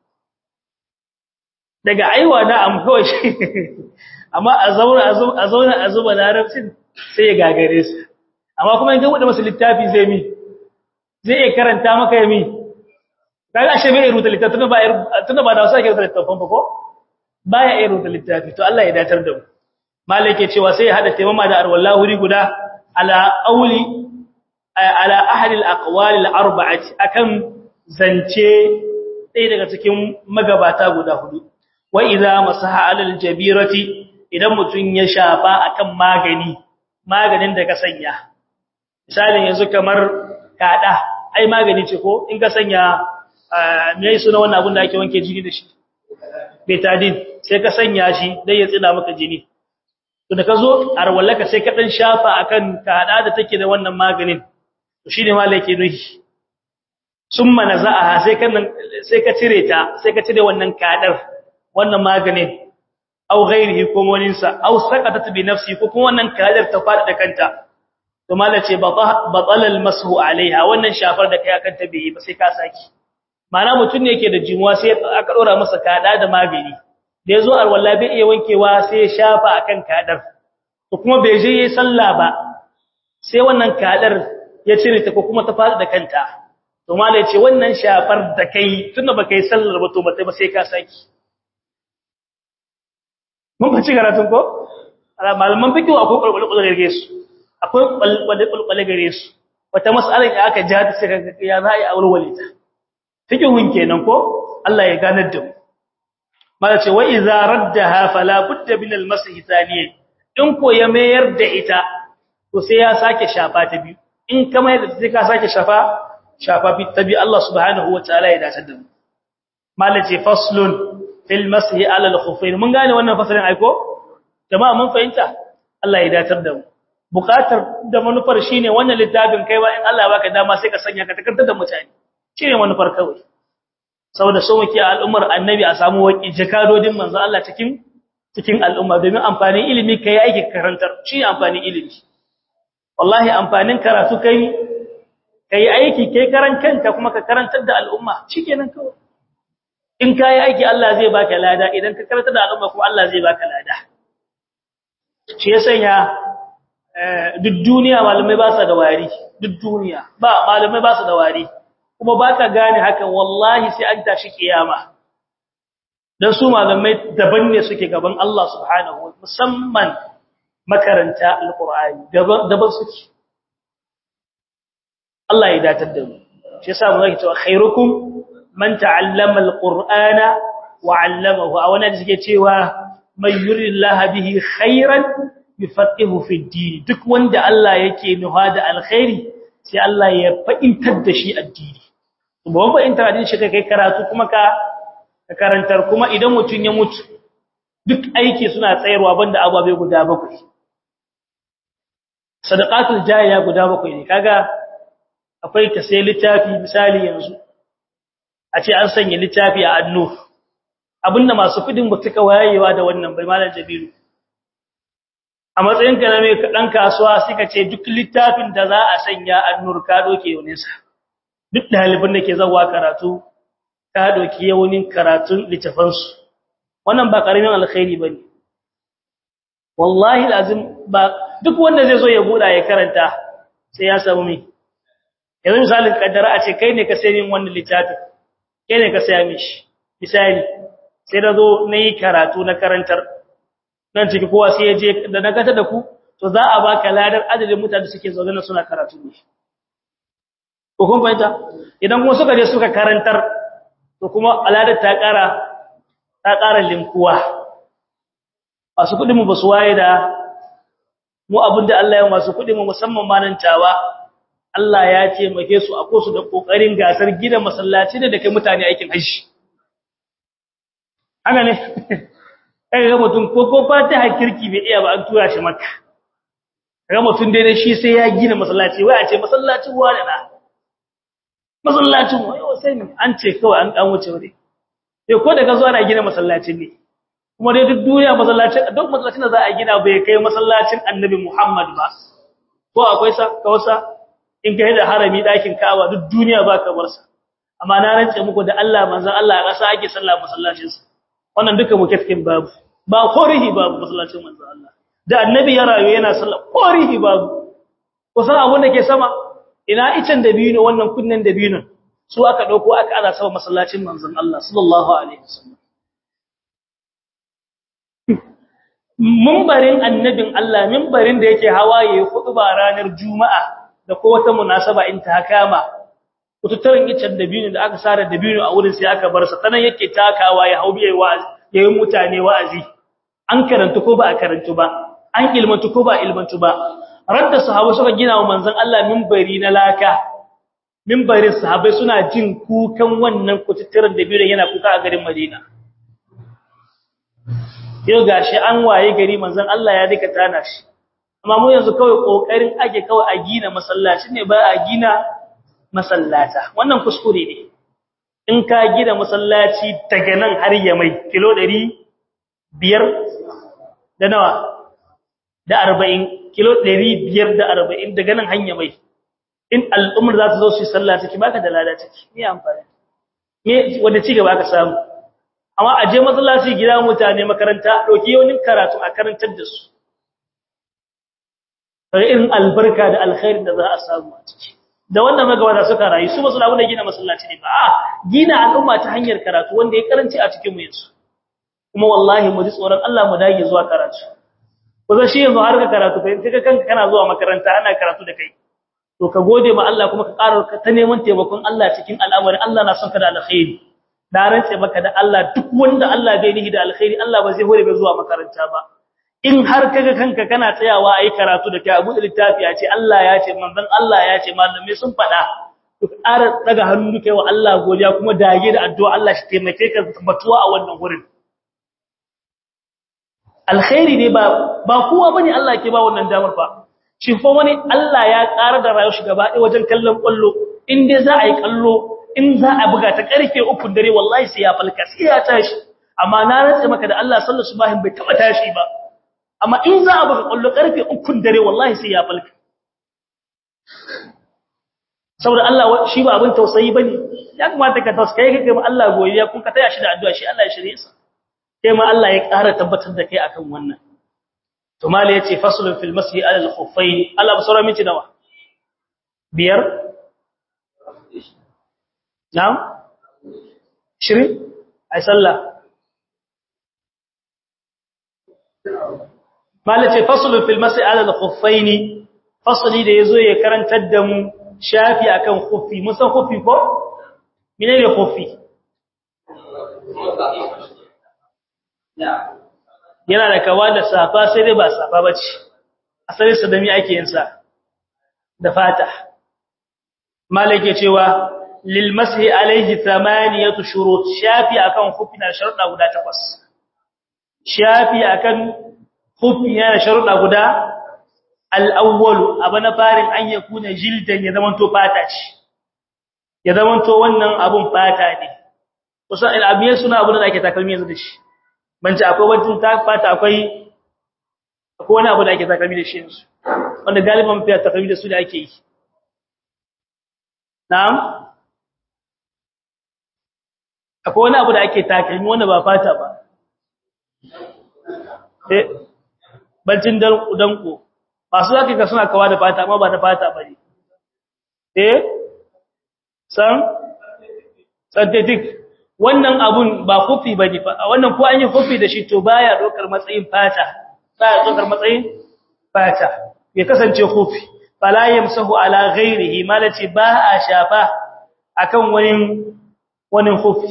Speaker 1: daga aiwa na am kawai shi amma a zauna a zauna a zuba larabcin sai ya gagare su amma kuma in ka buɗe masa littafi zai mi zai iya karanta maka ya mi kaga ashe bai rubuta littafi tunda ba tunda ba da wasu ake rubuta littafin ba ko baya iya rubuta littafi to Allah ya datar da mu malike cewa sai ya hada taimama da arwallahu wuri guda ala qawli ala ahli al-aqwali al-arba'ati akan zance ɗaya daga cikin magabata guda hudu wa idza masaha ala al-jabirati idan mutun ya shafa akan magani maganin da ka sanya misalin yanzu kamar kada ai magani ce ko in ka sanya me yayi suna wannan abun da ake wanke jini da shi betadine sai ka sanya shi dai ya tsina maka jini to da ka zo arwallaka sai ka dan shafa akan kada da take da wannan maganin to shine malai yake nuhi summa naza'aha sai kan sai ka cire ta sai ka cire wannan kadar wannan maganin aw ghairihi ko wani sa aw saqatat bi nafsi ko kuma wannan kadar ta fada da kanta to malai ce batala almasu alaiha wannan shafar da kai akan ta bai ba sai ka saki mana mutun ne yake da jimuwa sai aka dora masa kada da magani da yazo alwala bai iya wankewa sai ya shafa akan kadar to kuma bai je yayin sallah ba sai wannan kadar ya cire ta ko kuma ta fada da kanta to malai ce wannan shafar da kai tunda baka yi sallar ba to ba sai ka saki mun ba ci karatun ko malaman fikihu akwai kulkulul gare su akwai kulkulul gare su wata mas'alar da aka ja ta sai ga ya za a yi aurewale ta fikihun kenan ko Allah ya ganar da mu mala ce wa idza raddaha fala budda min al-masih thaniyan in ko ya mayar da ita to sai ya sake shafa ta biyu in ka mayar da sai ka sake shafa shafa bi tabi Allah subhanahu wa ta'ala ya dace da mu mala ce faslun fil masih ala al-khuffayn mun gane wannan fasalin aiko jama'a mun fahimta Allah ya datar da mu bukatar da manufar shine wannan littafin kai ba in Allah ya baka dama sai ka sanya ka takarda da mutane shine manufar kawai saboda so muke al'ummar annabi a samu waki jakadodin manzo Allah cikin cikin al'umma domin amfanin ilimi kai aiki karantar shi amfanin ilimi wallahi amfanin karatu kai kai aiki kai karan kanka kuma ka karantar da al'umma shikenan kawai in kai aiki Allah zai baka lada idan ka karantar da al'umma kuma Allah zai baka lada shi ya sanya duk duniya malamai ba su da wari duk duniya ba malamai ba su da wari kuma ba ka gane hakan wallahi sai an tashi kiyama don su malamai daban ne suke gaban Allah subhanahu wa musamman makaranta alqur'ani daban suke Allah ya datar da mu shi yasa mu zaki cewa khairukum man ta'allama alqur'ana wa 'allamahu a wannan suke cewa man yurillaha bihi khairan yufaqihu fi din duk wanda Allah yake nuha da alkhairi sai Allah ya fa'intar da shi addini ba ba intar addini shi kai karatu kuma ka karantar kuma idan mutun ya mutu duk aiki suna tsayarwa banda ababe guda bakwai sadaqatul jariya guda bakwai ne kaga akwai ka sai littafi misali yanzu a ce an sanya littafi a annu abinda masu kudin ba suka wayewa da wannan bai malam jabiru a matsayin ka na mai dan kasuwa suka ce duk littafin da za a sanya annur ka doke yaunin sa duk dalibin da ke zawa karatu ka doke yaunin karatun littafan su wannan ba karamin alkhairi bane wallahi lazim ba duk wanda zai zo ya buda ya karanta sai ya samu mi yanzu misalin kaddara a ce kai ne ka sayi min wannan littafin kai ne ka saya mishi misali sai da zo na yi karatu na karantar nan ciki kowa sai ya je da na gata da ku to za a baka ladar adadin mutane suke zaune na suna karatu ne ko kun fahimta idan kuma suka je suka karantar to kuma aladar ta ƙara ta ƙara linkuwa masu kuɗin mu ba su waye da mu abinda Allah ya masu kuɗin mu musamman ma nan tawa Allah ya taimake su a kosu da kokarin gasar gidan masallaci da kai mutane aikin hajji haka ne kai ga mutum ko ko fatiha kirki bai iya ba an tura shi makka ga mutum dai shi sai ya gina masallaci wai a ce masallacin wani na masallacin wai sai an ce kawai an dan wuce wuri sai ko daga zuwa na gina masallacin ne kuma dai duk duniya masallacin duk masallacin da za a gina bai kai masallacin Annabi Muhammad ba ko akwai sa kawsa in kai da harami dakin Ka'aba duk duniya ba kamar sa amma na rance muku da Allah manzon Allah a ƙasa ake sallah masallacin sa wannan duka mu kafkin babu ba korihi babu masallacin manzon Allah da Annabi ya rayu yana sallah korihi babu kusan abun da ke sama ina icen dabino wannan kunnen dabino su aka dauko aka ana sama masallacin manzon Allah sallallahu alaihi wasallam mimbarin annabin Allah mimbarin da yake hawaye ba ranar juma'a da ko wata munasaba in ta kama kututarin icen dabino da aka sare dabino a wurin sai aka bar sa tanan yake takawa ya haubi wa'azi yayin mutane wa'azi an karanta ko ba a karantu ba an ilmantu ko ba ilmantu ba radda sahabbai suka gina wa manzon Allah mimbari na laka mimbarin sahabbai suna jin kukan wannan kututarin dabino yana kuka a garin Madina yau gashi an waye gari manzon Allah ya dika tana shi amma mu yanzu kawai kokarin ake kawai a gina masallaci ne ba a gina masallata wannan kuskure ne in ka gina masallaci daga nan har ya mai kilo 500 da nawa da 40 kilo 540 daga nan hanya mai in al'ummar za ta zo su yi sallah take baka da lada take me amfani me wanda ci gaba ka samu amma a je masallaci gida mutane makaranta dauki yawanin karatu a karantar da su sai irin albarka da alkhairin da za a samu a ciki da wannan magawata suka rayu su basu labu da gina masallaci ne ba a gina al'umma ta hanyar karatu wanda ya karanci a cikin mu yanzu kuma wallahi mu ji tsoron Allah mu dage zuwa karatu ko zai shi yanzu har ka karatu kai kaga kanka kana zuwa makaranta ana karatu da kai to ka gode ma Allah kuma ka ƙara ta neman taimakon Allah cikin al'amarin Allah na son ka da alkhairi da rantse maka da Allah duk wanda Allah bai nihi da alkhairi Allah ba zai hore ba zuwa makaranta ba in har kaga kanka kana tsayawa ayi karatu da kai abu da littafi ya ce Allah ya ce manzon Allah ya ce malamai sun faɗa to ƙara daga hannu kai wa Allah godiya kuma dage da addu'a Allah shi taimake ka tabbatuwa a wannan gurin alkhairi ne ba ba kowa bane Allah ke ba wannan damar ba shi fa wani Allah ya ƙara da rayuwar shi gaba ɗaya wajen kallon kwallo in dai za a yi kallo in za a buga ta karfe 3 dare wallahi sai ya falka sai ya tashi amma na rantsa maka da Allah sallallahu alaihi wasallam bai taba tashi ba amma in za a buga kallo karfe 3 dare wallahi sai ya falka saboda Allah shi ba abin tausayi bane ya kamata ka tausaye kake ma Allah goyiya kun ka taya shi da addu'a shi Allah ya shirye sa sai ma Allah ya ƙara tabbatar da kai akan wannan to mali yace faslun fil masjid ala al khuffayn Allah basara miki nawa biyar na'am shirin ai sallah mali yace faslun fil masjid ala al khuffayn fasli da yazo ya karantar da mu shafi akan khuffi mun san khuffi ko menene khuffi yana da kawa da safa sai dai ba safa bace asalin sa da mi ake yin sa da fata malike cewa lil mashi alayhi thamaniyatu shurut shafi akan khuffi na sharuda guda takwas shafi akan khuffi yana sharuda guda al-awwal abana farin an yakuna jildan ya zamanto fata ce ya zamanto wannan abun fata ne kusan al-abiyan suna abun da ake takalmi yanzu da shi banci akwai wajen ta fata akwai akwai wani abu da ake takalmi da shi yanzu wanda galiban fiye takalmi da su da ake yi na'am akwai wani abu da ake takalmi wanda ba fata ba eh bancin danko masu zaka ga suna kawa da fata amma ba da fata ba ne eh san synthetic wannan abun ba kofi bane fa wannan ko an yi kofi da shi to baya dokar matsayin fata baya dokar matsayin fata ya kasance kofi fala yamsahu ala ghairihi malaci ba a shafa akan wani wani kofi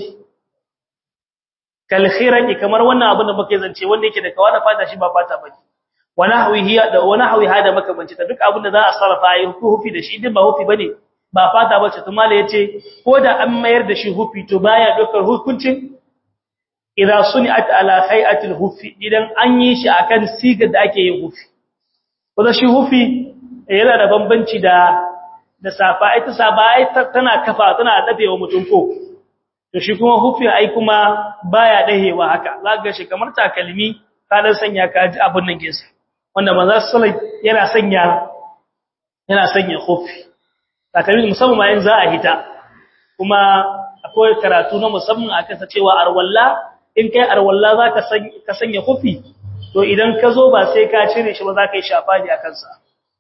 Speaker 1: kal khiraqi kamar wannan abun da muke zance wanda yake da kawa da fata shi ba fata bane wa nahwihi da wa nahwi hada makamanci ta duk abun da za a sarrafa yi kofi da shi din ba kofi bane ba fata bace to mala yace ko da an mayar da shi hufi to baya dokar hukuncin idan suni'at ala hay'atil hufi idan an yi shi akan sigar da ake yin hufi ko da shi hufi yana da bambanci da da safa ita safa ita tana kafa tana dafewa mutum ko to shi kuma hufi ai kuma baya dahewa haka zaka shi kamar takalmi ka dan sanya ka ji abun nan kinsa wanda manzo sallallahu yana sanya yana sanya hufi takalmi musamman ma in za a hita kuma akwai karatu na musamman akan sa cewa arwalla in kai arwalla zaka sanya ka sanya hufi to idan ka zo ba sai ka cire shi ba zaka yi shafaji akan sa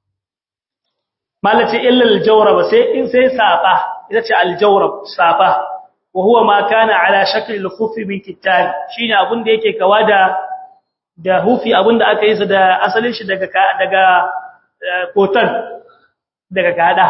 Speaker 1: malace illa aljawrab sai in sai safa ita ce aljawrab safa wa huwa ma kana ala shakli alkhufi min kittan shine abun da yake kawa da da hufi abun da aka yi sa da asalin shi daga daga kotan daga kada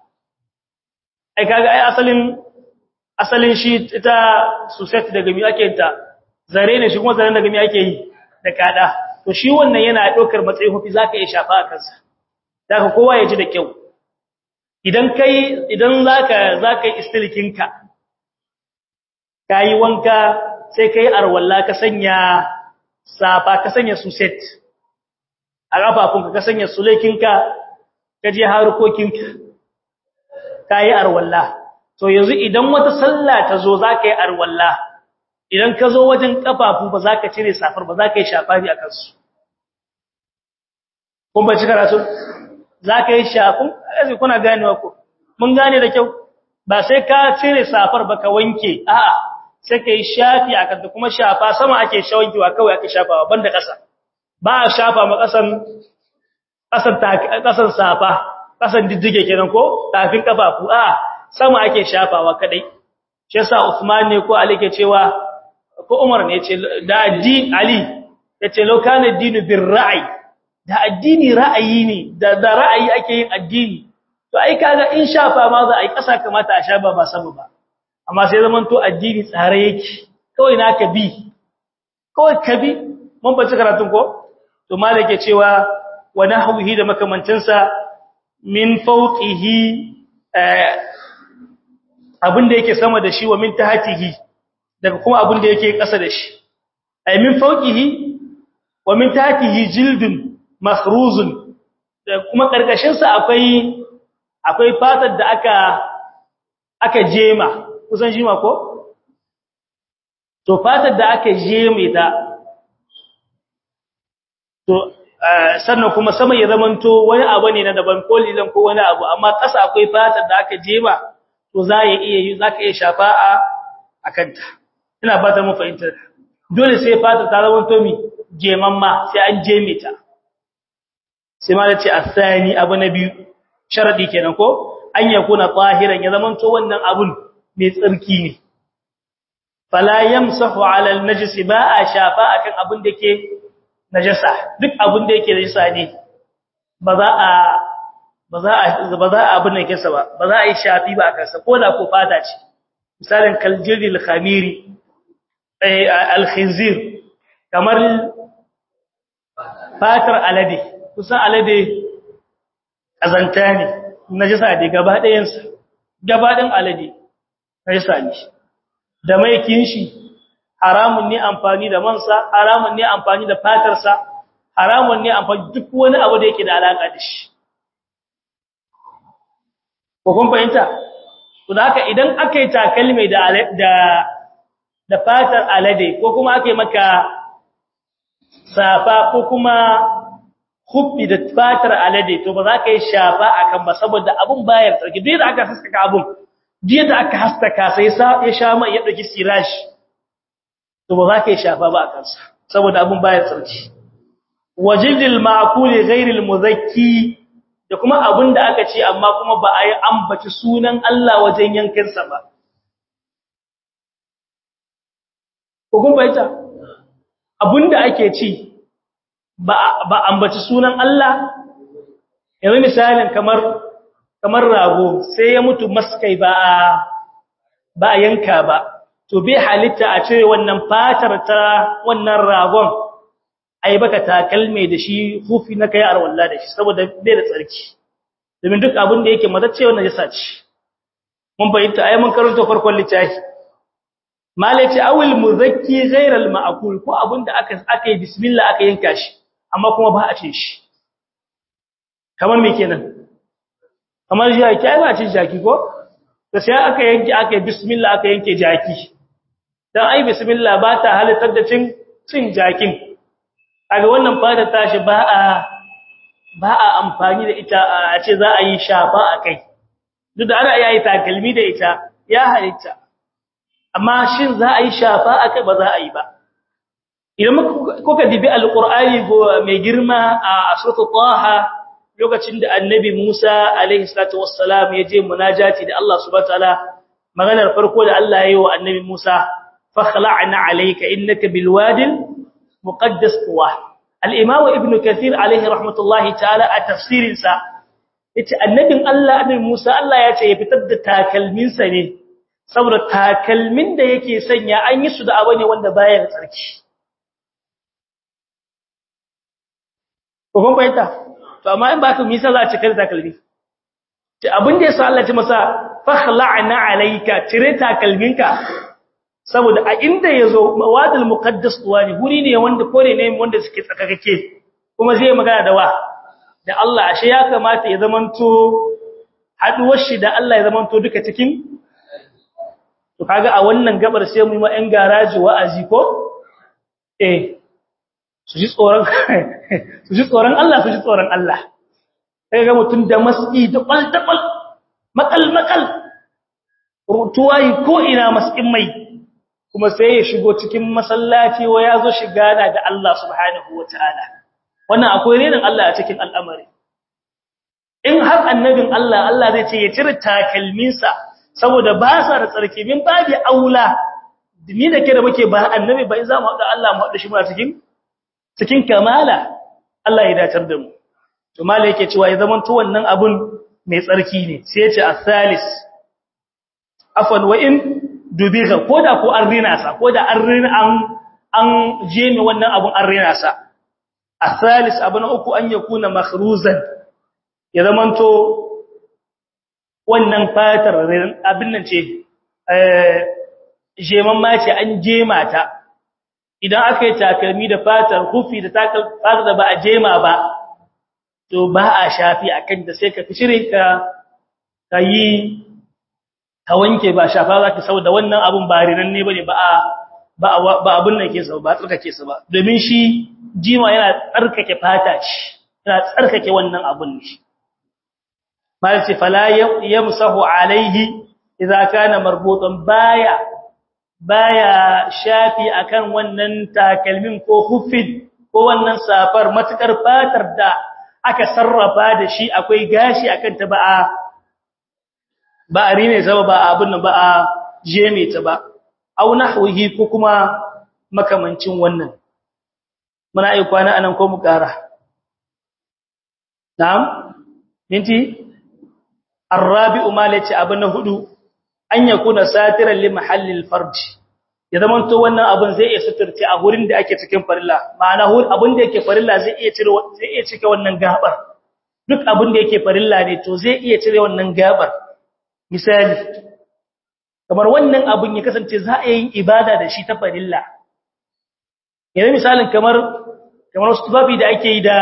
Speaker 1: ai kaga ai asalin asalin shi ita suset daga mi ake ta zare ne shi kuma zare daga mi ake yi da kada to shi wannan yana daukar matsayin hufi zaka iya shafa a kansa daga kowa ya ji da kyau idan kai idan zaka zaka yi istilikinka kai wanka sai kai arwalla ka sanya safa ka sanya suset a kafafunka ka sanya sulekinka ka je harkokinka kai arwalla to yanzu idan wata sallah ta zo zaka yi arwalla idan ka zo wajen kafafu ba zaka cire safar ba zaka yi shafari akan su kun ba ci karatu zaka yi shafin azi kuna ganewa ko mun gane da kyau ba sai ka cire safar ba ka wanke a'a sai kai shafi akan ta kuma shafa sama ake shawankewa kawai ake shafawa banda kasa ba a shafa ma kasan kasan kasan safa kasan diddige kenan ko tafin kafafu a'a sama ake shafawa kadai shi yasa Uthman ne ko Ali ke cewa ko Umar ne yace da addini Ali yace law kana dinu bir ra'i da addini ra'ayi ne da da ra'ayi ake yin addini to ai kaga in shafa ma za a yi kasa kamata a shafa ba sama ba amma sai zaman to addini tsare yake kawai naka bi kawai ka bi mun bace karatun ko to malike cewa wa nahwihi da makamancinsa min fawqihi abin da yake sama da shi wa min tahtihi daga kuma abin da yake ƙasa da shi ay min fawqihi wa min tahtihi jildun makhruzun da kuma karkashin sa akwai akwai fatar da aka aka jema kusan jima ko to fatar da aka jeme ta to sannan kuma sama ya zamanto wani abu ne na daban ko lilan ko wani abu amma ƙasa akwai fatar da aka jema to za ya iya yi za ka iya shafa a akanta ina ba ta mu fahimtar dole sai fatar ta zamanto mi jemamma sai an jeme ta sai ma da ce asani abu na biyu sharadi kenan ko an yakuna tahiran ya zamanto wannan abun mai tsarki ne fala yamsahu ala alnajis ba a shafa akan abun da ke najasa duk abun da yake najasa ne ba za a ba za a ba za a abun nan kinsa ba ba za a yi shafi ba akan sa koda ko fata ce misalin kaljiril khamiri eh alkhinzir kamar fatar alade kusan alade azanta ne najasa ne gaba ɗayansa gaba ɗin alade najasa ne da maikin shi haramun ne amfani da mansa haramun ne amfani da fatarsa haramun ne amfani duk wani abu da yake da alaka da shi ko kun fahimta to da haka idan aka yi takalmi da da da fatar alade ko kuma aka yi maka safa ko kuma hubbi da fatar alade to ba za ka yi shafa akan ba saboda abun bayar tsarki duk da aka haskaka abun duk da aka haskaka sai ya sha mai ya dauki sirashi to ba za ka yi shafa ba akan sa saboda abun bayar tsarki wajidil ma'kuli ghairil muzakki da kuma abun da aka ce amma kuma ba a yi ambaci sunan Allah wajen yankin sa ba ko kun bayyana abun da ake ci ba ambaci sunan Allah yanzu misalin kamar kamar rago sai ya mutu maskai ba a ba a yanka ba to bai halitta a cire wannan fatar ta wannan ragon ai baka takalme da shi hufi na kai arwalla da shi saboda bai da tsarki domin duk abin da yake matacce wannan yasa ci mun bayyana ai mun karanta farkon littafi malaci awil muzakki ghairal ma'kul ko abin da aka aka yi bismillah aka yanka shi amma kuma ba a cin shi kamar me kenan kamar jaki ai ba cin jaki ko to sai aka yanke aka yi bismillah aka yanke jaki dan ai bismillah ba ta halittar da cin cin jakin kaga wannan fata tashi ba a ba a amfani da ita a ce za a yi shafa a kai duk da ana iya yi takalmi da ita ya halitta amma shin za a yi shafa a kai ba za a yi ba idan kuka dibi alqur'ani mai girma a suratul taha lokacin da annabi Musa alaihi salatu wassalam ya je munajati da Allah subhanahu wataala maganar farko da Allah ya yi wa annabi Musa fakhla'na alayka innaka bilwadil muqaddas tuwa al-imam ibn kathir alaihi rahmatullahi ta'ala a tafsirin sa yace annabin Allah annabi Musa Allah ya ce ya fitar da takalmin sa ne saboda takalmin da yake sanya an yi su da abu ne wanda baya da tsarki ko kun bayyana to amma in ba ka misa za a cika da takalmi ce abin da yasa Allah ya ce masa fakhla'na alayka cire takalminka saboda a inda yazo mawadul muqaddas tuwani guri ne wanda kore ne wanda suke tsakakake kuma zai magana da wa da Allah ashe ya kamata ya zamanto haduwar shi da Allah ya zamanto duka cikin to kaga a wannan gabar sai mu yi ma ɗan garaji wa'azi ko eh su ji tsoron su ji tsoron Allah su ji tsoron Allah sai ga mutun da maski da kwal makal makal rutuwai ko ina maskin mai kuma sai ya shigo cikin masallaci wa yazo shiga da da Allah subhanahu wataala wannan akwai renin Allah a cikin al'amari in har annabin Allah Allah zai ce ya cire takalminsa saboda ba sa da tsarki min babi aula ni da ke da muke ba annabi ba in za mu haɗa Allah mu haɗa shi muna cikin cikin kamala Allah ya dacar da mu to mala yake cewa ya zaman to wannan abun mai tsarki ne sai ya ce as-salis afwan wa in dubiha koda ko an rina sa koda an rina an an jeme wannan abun an rina sa as-salis abun uku an yakuna makhruzan ya zaman to wannan fatar abin nan ce eh jeman ma ce an jema ta idan aka yi takalmi da fatar hufi da fatar da ba a jema ba to ba a shafi a kan da sai ka fi shirin ka ka yi ka wanke ba shafa za ka sau da wannan abin ba rinan ne ba ne ba abin nan ke sau ba tsarkake su ba domin shi jima yana tsarkake fata shi yana tsarkake wannan abin ne malci fala yamsahu alaihi idza kana marbutan baya baya shafi akan wannan takalmin ko hufin ko wannan safar matukar fatar da aka sarrafa da shi akwai gashi akan ta ba a ba a rine ta ba abin nan ba a jeme ta ba au nahwihi ko kuma makamancin wannan muna yi kwana anan ko mu kara na'am minti arabi'u malaci abin na hudu an yakuna satiran li mahallil farj ya zaman to wannan abin zai iya suturce a gurin da ake cikin farilla ma'ana hul abin da yake farilla zai iya cire zai iya cike wannan gabar duk abin da yake farilla ne to zai iya cire wannan gabar misali kamar wannan abin ya kasance za a yi ibada da shi ta farilla yanzu misalin kamar kamar wasu tufafi da ake yi da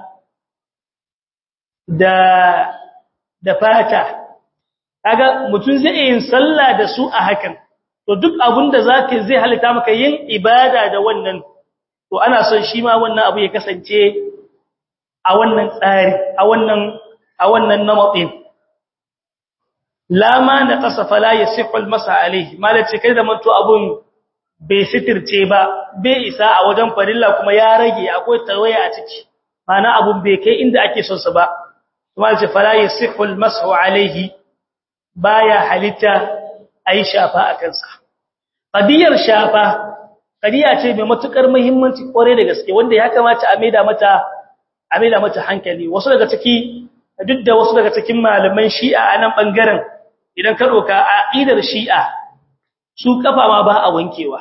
Speaker 1: da da fata kaga mutum zai yin sallah da su a hakan to duk abin da zaka zai halitta maka yin ibada da wannan to ana son shi ma wannan abu ya kasance a wannan tsari a wannan a wannan namatin lama na qasafa la yasihu almasa alayhi malace kai da manto abun bai sitirce ba bai isa a wajen farilla kuma ya rage akwai tawaya a ciki mana abun bai kai inda ake son sa ba malace fala yasihu almasu alayhi baya halitta ayi shafa a kansa qadiyar shafa qadiya ce mai matukar muhimmanci kware da gaske wanda ya kamata a maida mata a maida mata hankali wasu daga ciki duk da wasu daga cikin malaman shi'a a nan bangaren idan ka doka aqidar shi'a su kafa ma ba a wankewa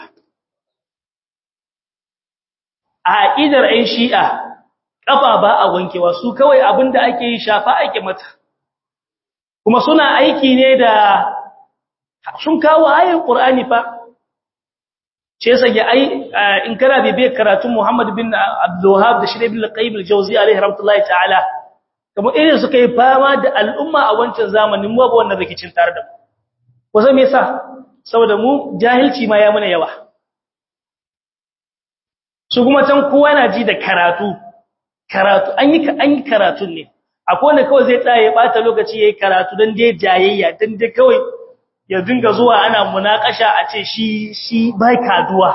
Speaker 1: a aqidar ai shi'a kafa ba a wankewa su kawai abinda ake yi shafa ake mata kuma suna aiki ne da sun kawo ayin Qur'ani fa ce sage ai in kana bibe karatun Muhammad bin Abdul Wahhab da Shirabi al-Qayyim al-Jawzi alaihi rahmatullahi ta'ala kamar irin suka yi fama da al'umma a wancan zamanin mu ba wannan rikicin tare da mu ko sai me yasa saboda mu jahilci ma ya muna yawa su kuma can kowa yana ji da karatu karatu an yi an yi karatun ne akwai wanda kawai zai tsaya ya bata lokaci yayi karatu dan dai jayayya dan dai kawai ya dinga zuwa ana munakasha a ce shi shi bai kaduwa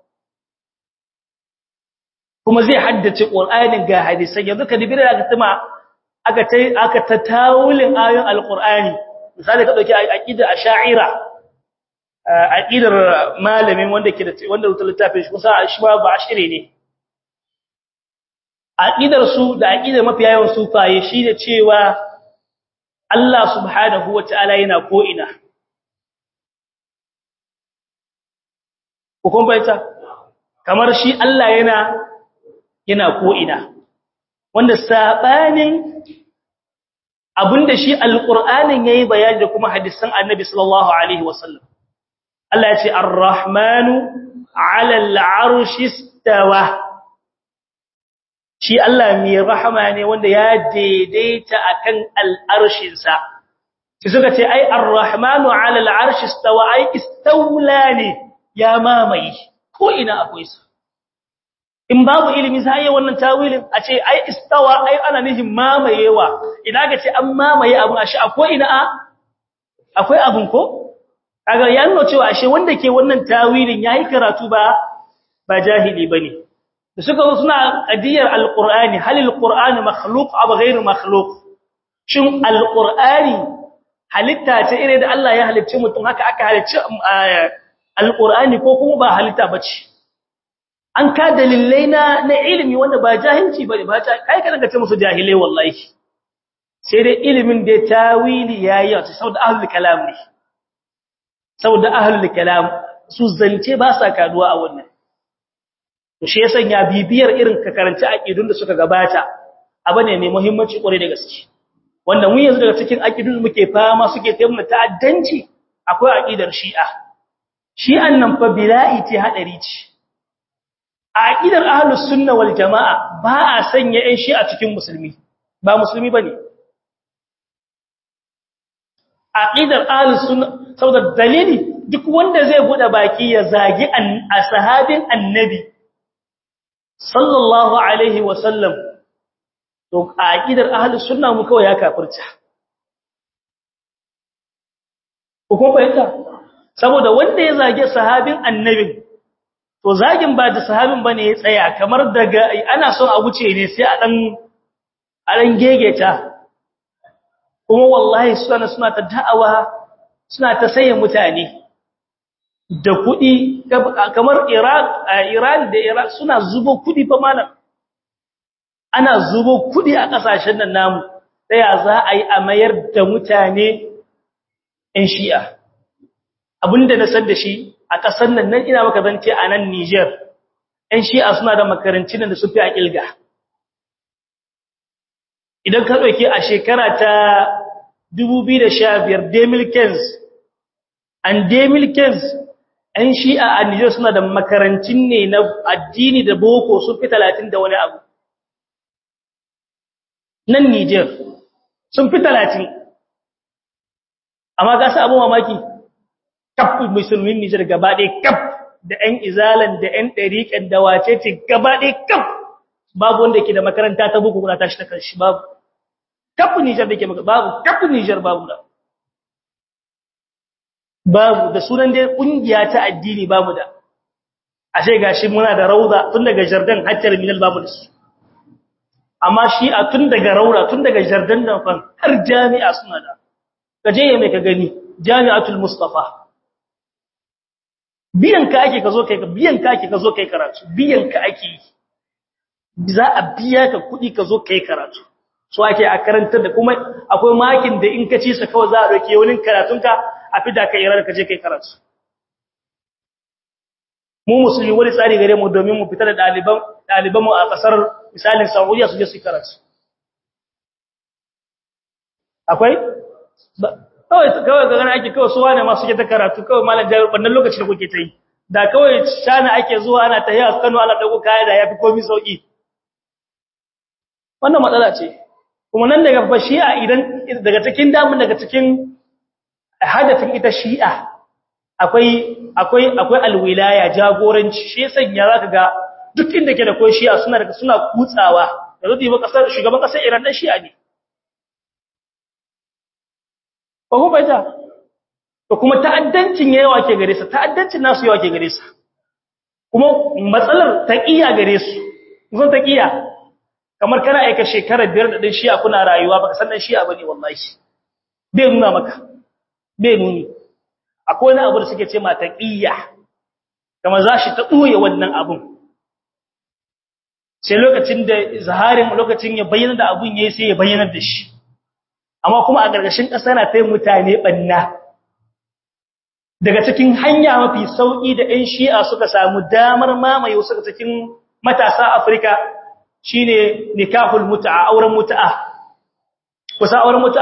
Speaker 1: kuma zai haddace Qur'anin ga hadisan yanzu ka dibira aka tuma aka tai aka tatawulin ayoyin alqur'ani misali ka dauki aqida ash'ira aqidar malamin wanda ke da wanda rubuta littafin shi kusa shi ba ba ashire ne aqidar su da aqidar mafiya yawan sufaye shine cewa Allah subhanahu wataala yana ko ina kun bayyana kamar shi Allah yana yana ko ina wanda sabanin abinda shi alqur'anin yayi bayani da kuma hadisan annabi sallallahu alaihi wasallam Allah ya ce ar-rahmanu 'ala al-'arshi istawa shi Allah mai rahama ne wanda ya daidaita akan al-arshin sa sai suka ce ai ar-rahmanu 'ala al-'arshi istawa ai istawla ne ya mamaye ko ina akwai sa in babu ilimi sai yayin wannan tawilin a ce ai istawa ai ana nihin mamayewa idan ga ce an mamaye abu a shi akwai ina akwai abun ko kaga ya nuna cewa ashe wanda ke wannan tawilin yayi karatu ba ba jahili bane da suka zo suna qadiyar alqur'ani hal alqur'anu makhluq aw ghayru makhluq shin alqur'ani halitta ce ire da Allah ya halicce mutum haka aka halicce alqur'ani ko kuma ba halitta bace an ka dalilai na na ilimi wanda ba jahilci bane ba ta kai ka daga ce musu jahilai wallahi sai dai ilimin da tawili yayi wato saboda ahlul kalam ne saboda ahlul kalam su zance ba sa kaduwa a wannan to shi yasa ya bibiyar irin ka karanci aqidun da suka gabata abu ne mai muhimmanci kware da gaske wanda mun yanzu daga cikin aqidun da muke fama suke taimaka ta'addanci akwai aqidar shi'a shi'an nan fa bila'i ce hadari ce a aqidar ahlus sunna wal jamaa ba a sanya ɗan shi'a cikin musulmi ba musulmi bane aqidar ahlus sunna saboda dalili duk wanda zai bude baki ya zagi a sahabin annabi sallallahu alaihi wasallam to aqidar ahlus sunna mu kawai ya kafirta ko fahimta saboda wanda ya zage sahabin annabin to zagin ba da sahabin bane ya tsaya kamar daga ana son a wuce ne sai a dan a dan gegeta kuma wallahi suna suna ta da'awa suna ta saye mutane da kuɗi kamar Iraq Iran da Iraq suna zubo kuɗi fa malam ana zubo kuɗi a ƙasashen nan namu ya za a yi a mayar da mutane ɗan shi'a abinda na san da shi a ƙasar nan nan ina maka zance a nan Niger ɗan shi'a suna da makarancin da su fi a ƙilga idan ka ɗauki a shekara ta 2015 demilkens an demilkens ‘yan shi'a a Nijar suna da makarancin ne na addini da boko sun fi talatin da wani abu. Nan Nijar sun fi talatin. Amma gasa abu mamaki, kaf musulmin Nijar gaba ɗaya kaf da ‘yan izalan da ‘yan ɗariƙen da wace ce gaba ɗaya kaf babu wanda ke da makaranta ta boko kuna tashi ta kanshi babu. Kaf Nijar da ke babu, kaf Nijar babu da. babu da sunan dai kungiya ta addini babu da ashe gashi muna da rauda tun daga jardin har terminal babu da su amma shi a tun daga rauda tun daga jardin nan fan har jami'a suna da kaje ya mai ka gani jami'atul mustafa biyan ka ake ka zo kai biyan ka ake ka zo kai karatu biyan ka ake za a biya ka kuɗi ka zo kai karatu so ake a karantar da kuma akwai makin da in ka ci sa kawai za a dauke wani karatunka a fida ka irar ka je kai karatu mu musulmi wani tsari gare mu domin mu fita da daliban daliban mu a kasar misalin Saudiya su je su karatu akwai kawai kawai ga gana ake kawai su wane ma suke ta karatu kawai malam jami'ar wannan lokacin da kuke ta yi da kawai shana ake zuwa ana ta hiya Kano ana dago kaya da yafi komai sauki wannan matsala ce kuma nan daga fa shi'a idan daga cikin damun daga cikin hadafin ita shi'a akwai akwai akwai alwilaya jagoranci shi sanya zaka ga duk inda ke da koyi shi'a suna da suna kutsawa yanzu da yi kasar shugaban kasar Iran dan shi'a ne ko ku baita to kuma ta'addancin yawa ke gare sa ta'addancin nasu yawa ke gare sa kuma matsalar taqiya gare su zan taqiya kamar kana aika shekara biyar da din shi'a kuna rayuwa baka san dan shi'a bane wallahi bai nuna maka bai nuni akwai wani abu da suke ce ma taqiya kamar zashi ta doye wannan abun sai lokacin da zaharin lokacin ya bayyana da abun yayi sai ya bayyana da shi amma kuma a gargashin ƙasa na tayin mutane banna daga cikin hanya mafi sauki da ɗan shi'a suka samu damar mamaye wasu daga cikin matasa Afirka shine nikahul mut'a auren mut'a kusa auren mut'a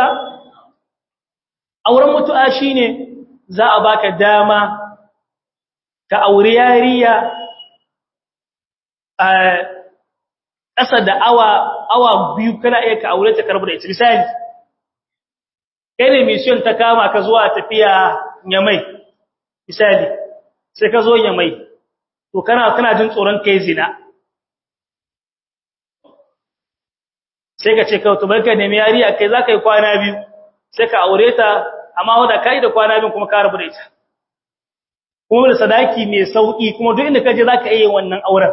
Speaker 1: auren mut'a shine za a baka dama ka aure yariya a ƙasa da awa awa biyu kana iya ka aure ta karbu da ita misali kai ne mission ta kama ka zuwa tafiya nyamai misali sai ka zo nyamai to kana kana jin tsoron kai zina sai ka ce kawai to barka ne mai yariya kai za ka yi kwana biyu sai ka aure ta amma wanda kai da kwana biyu kuma ka rabu da ita kuma da sadaki mai sauki kuma duk inda ka je za ka iya wannan auren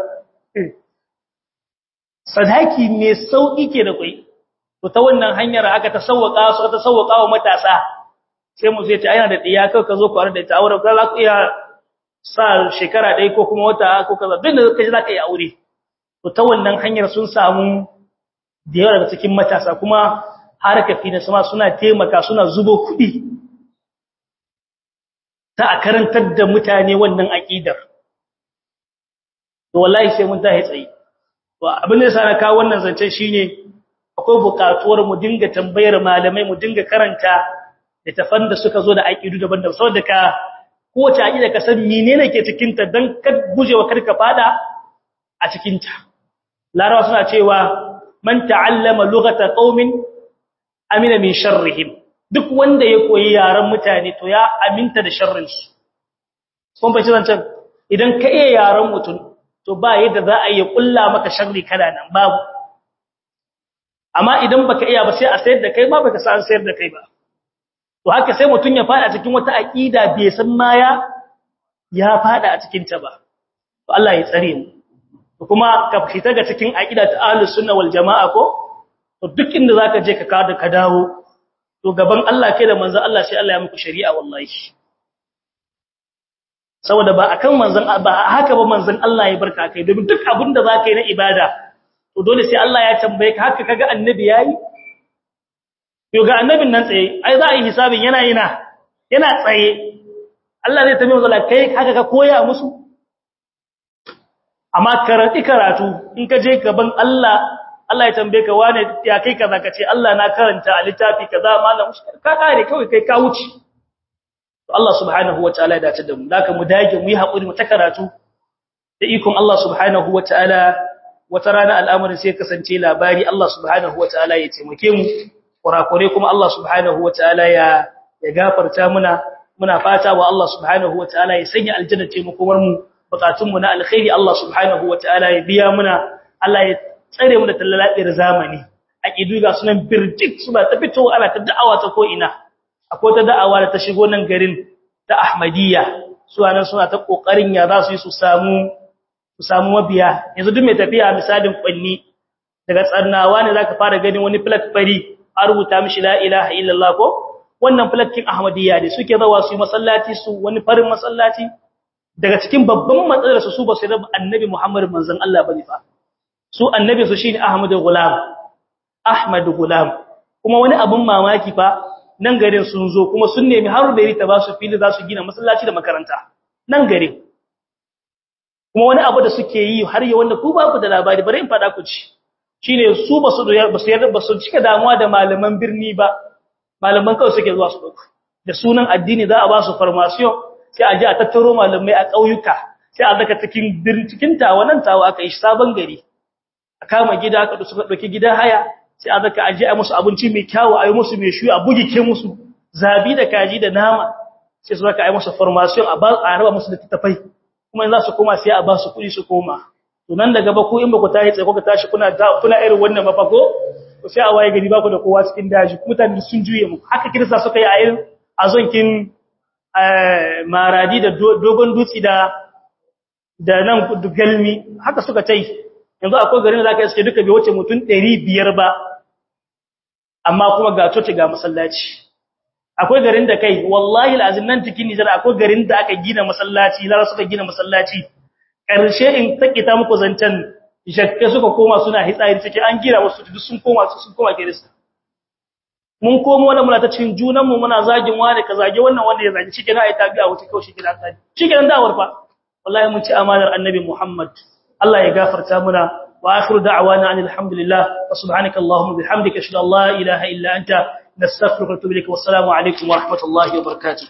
Speaker 1: sadaki mai sauki ke da kai to ta wannan hanyar aka ta sauwaka su ta sauwaka wa matasa sai mu zai ta aina da diya kai ka zo ku da ita auren ka za ku iya sa shekara ɗaya ko kuma wata ko kaza duk da ka je za ka yi aure to ta wannan hanyar sun samu da yawa daga cikin matasa kuma harkafi na sama suna taimaka suna zubo kuɗi ta a karantar da mutane wannan aƙidar to wallahi sai mun tahi tsaye to abin da yasa na kawo wannan zancen shine akwai buƙatuwar mu dinga tambayar malamai mu dinga karanta littafan da suka zo da aƙidu daban-daban saboda ka kowace aƙida ka san menene ke cikin ta dan ka gujewa karka fada a cikin ta larawa suna cewa man ta'allama lughata qaumin amina min sharrihim duk wanda ya koyi yaran mutane to ya aminta da sharrin su kun bace zancan idan ka iya yaran mutum to ba yadda za a yi kulla maka sharri kada nan babu amma idan baka iya ba sai a sayar da kai ma baka san sayar da kai ba to haka sai mutum ya fada cikin wata aqida bai san ma ya ya fada a cikin ta ba to Allah ya tsare mu kuma ka fita ga cikin aqida ta ahlus sunna wal jamaa ko to duk inda zaka je ka kada ka dawo to gaban Allah kai da manzon Allah sai Allah ya muku shari'a wallahi saboda ba akan manzon ba haka ba manzon Allah ya barka kai domin duk abin da zaka yi na ibada to dole sai Allah ya tambaye ka haka kaga annabi yayi to ga annabin nan tsaye ai za a yi hisabin yana yana yana tsaye Allah zai tambaye manzon kai haka ka koya musu amma karatu karatu in ka je gaban Allah Allah ya tambaye ka wane ya kai kaza ka ce Allah na karanta a littafi kaza malam ka kare kawai kai ka wuce to Allah subhanahu wataala ya dace da mu zaka mu dage mu yi hakuri mu ta karatu da ikon Allah subhanahu wataala wata rana al'amarin sai kasance labari Allah subhanahu wataala ya taimake mu kurakure kuma Allah subhanahu wataala ya ya gafarta muna muna fata wa Allah subhanahu wataala ya sanya aljanna ce mu komar mu bukatun mu na alkhairi Allah subhanahu wataala ya biya muna Allah ya tsare mu da tallalabiyar zamani aqidu ga sunan birjik suna ta fito ana ta da'awa ta ko ina akwai ta da'awa da ta shigo nan garin ta Ahmadiyya su anan suna ta kokarin ya za su yi su samu su samu mabiya yanzu duk mai tafiya misalin kwanni daga tsannawa ne zaka fara ganin wani plak fari a rubuta mishi la ilaha illallah ko wannan plakkin Ahmadiyya ne suke zawa su yi masallaci su wani farin masallaci daga cikin babban matsalar su su ba su rabu annabi Muhammad manzon Allah bane fa su annabi su shine Ahmadu Gulam Ahmadu Gulam kuma wani abun mamaki fa nan garin sun zo kuma sun nemi har da rita ba su fili za su gina masallaci da makaranta nan garin kuma wani abu da suke yi har yi wanda ku ba ku da labari bari in fada ku ci shine su ba su ba su yarda ba su cika damuwa da malaman birni ba malaman kawai suke zuwa su dauka da sunan addini za a ba su formation sai a ji a tattaro malamai a ƙauyuka sai a zaka cikin birni cikin tawa nan tawa aka yi sabon gari a kama gida aka da suka dauki gida haya sai a zaka aje a musu abinci mai kyawu a yi musu mai shuyi a bugike musu zabi da kaji da nama sai su zaka yi musu formation a ba a raba musu da tattafai kuma za su koma sai a ba su kuɗi su koma to nan daga ba ku in ba ku tashi tsaye ku tashi kuna kuna irin wannan mafako to sai a waye gari ba ku da kowa cikin daji mutane sun juye mu haka kirista suka yi a irin azonkin maradi da dogon dutsi da da nan galmi haka suka tai yanzu akwai garin da zaka iske duka bai wuce mutum 500 ba amma kuma ga coci ga masallaci akwai garin da kai wallahi alazim nan cikin Nijar akwai garin da aka gina masallaci lara suka gina masallaci karshe in takita muku zancan jakke suka koma suna hitsari cike an gira wasu duk sun koma sun koma kirista mun komo wannan muna ta cikin junan mu muna zagin wani ka zage wannan wanda ya zage shi kenan ai tabi'a wuce kawai shi kenan tsari shi kenan da'awar fa wallahi mun ci amanar annabi Muhammad Allah ya gafarta muna wa akhiru da'wana alhamdulillah wa subhanaka allahumma bihamdika ashhadu an la ilaha illa anta nastaghfiruka wa atubu ilaik wa assalamu alaikum wa rahmatullahi wa barakatuh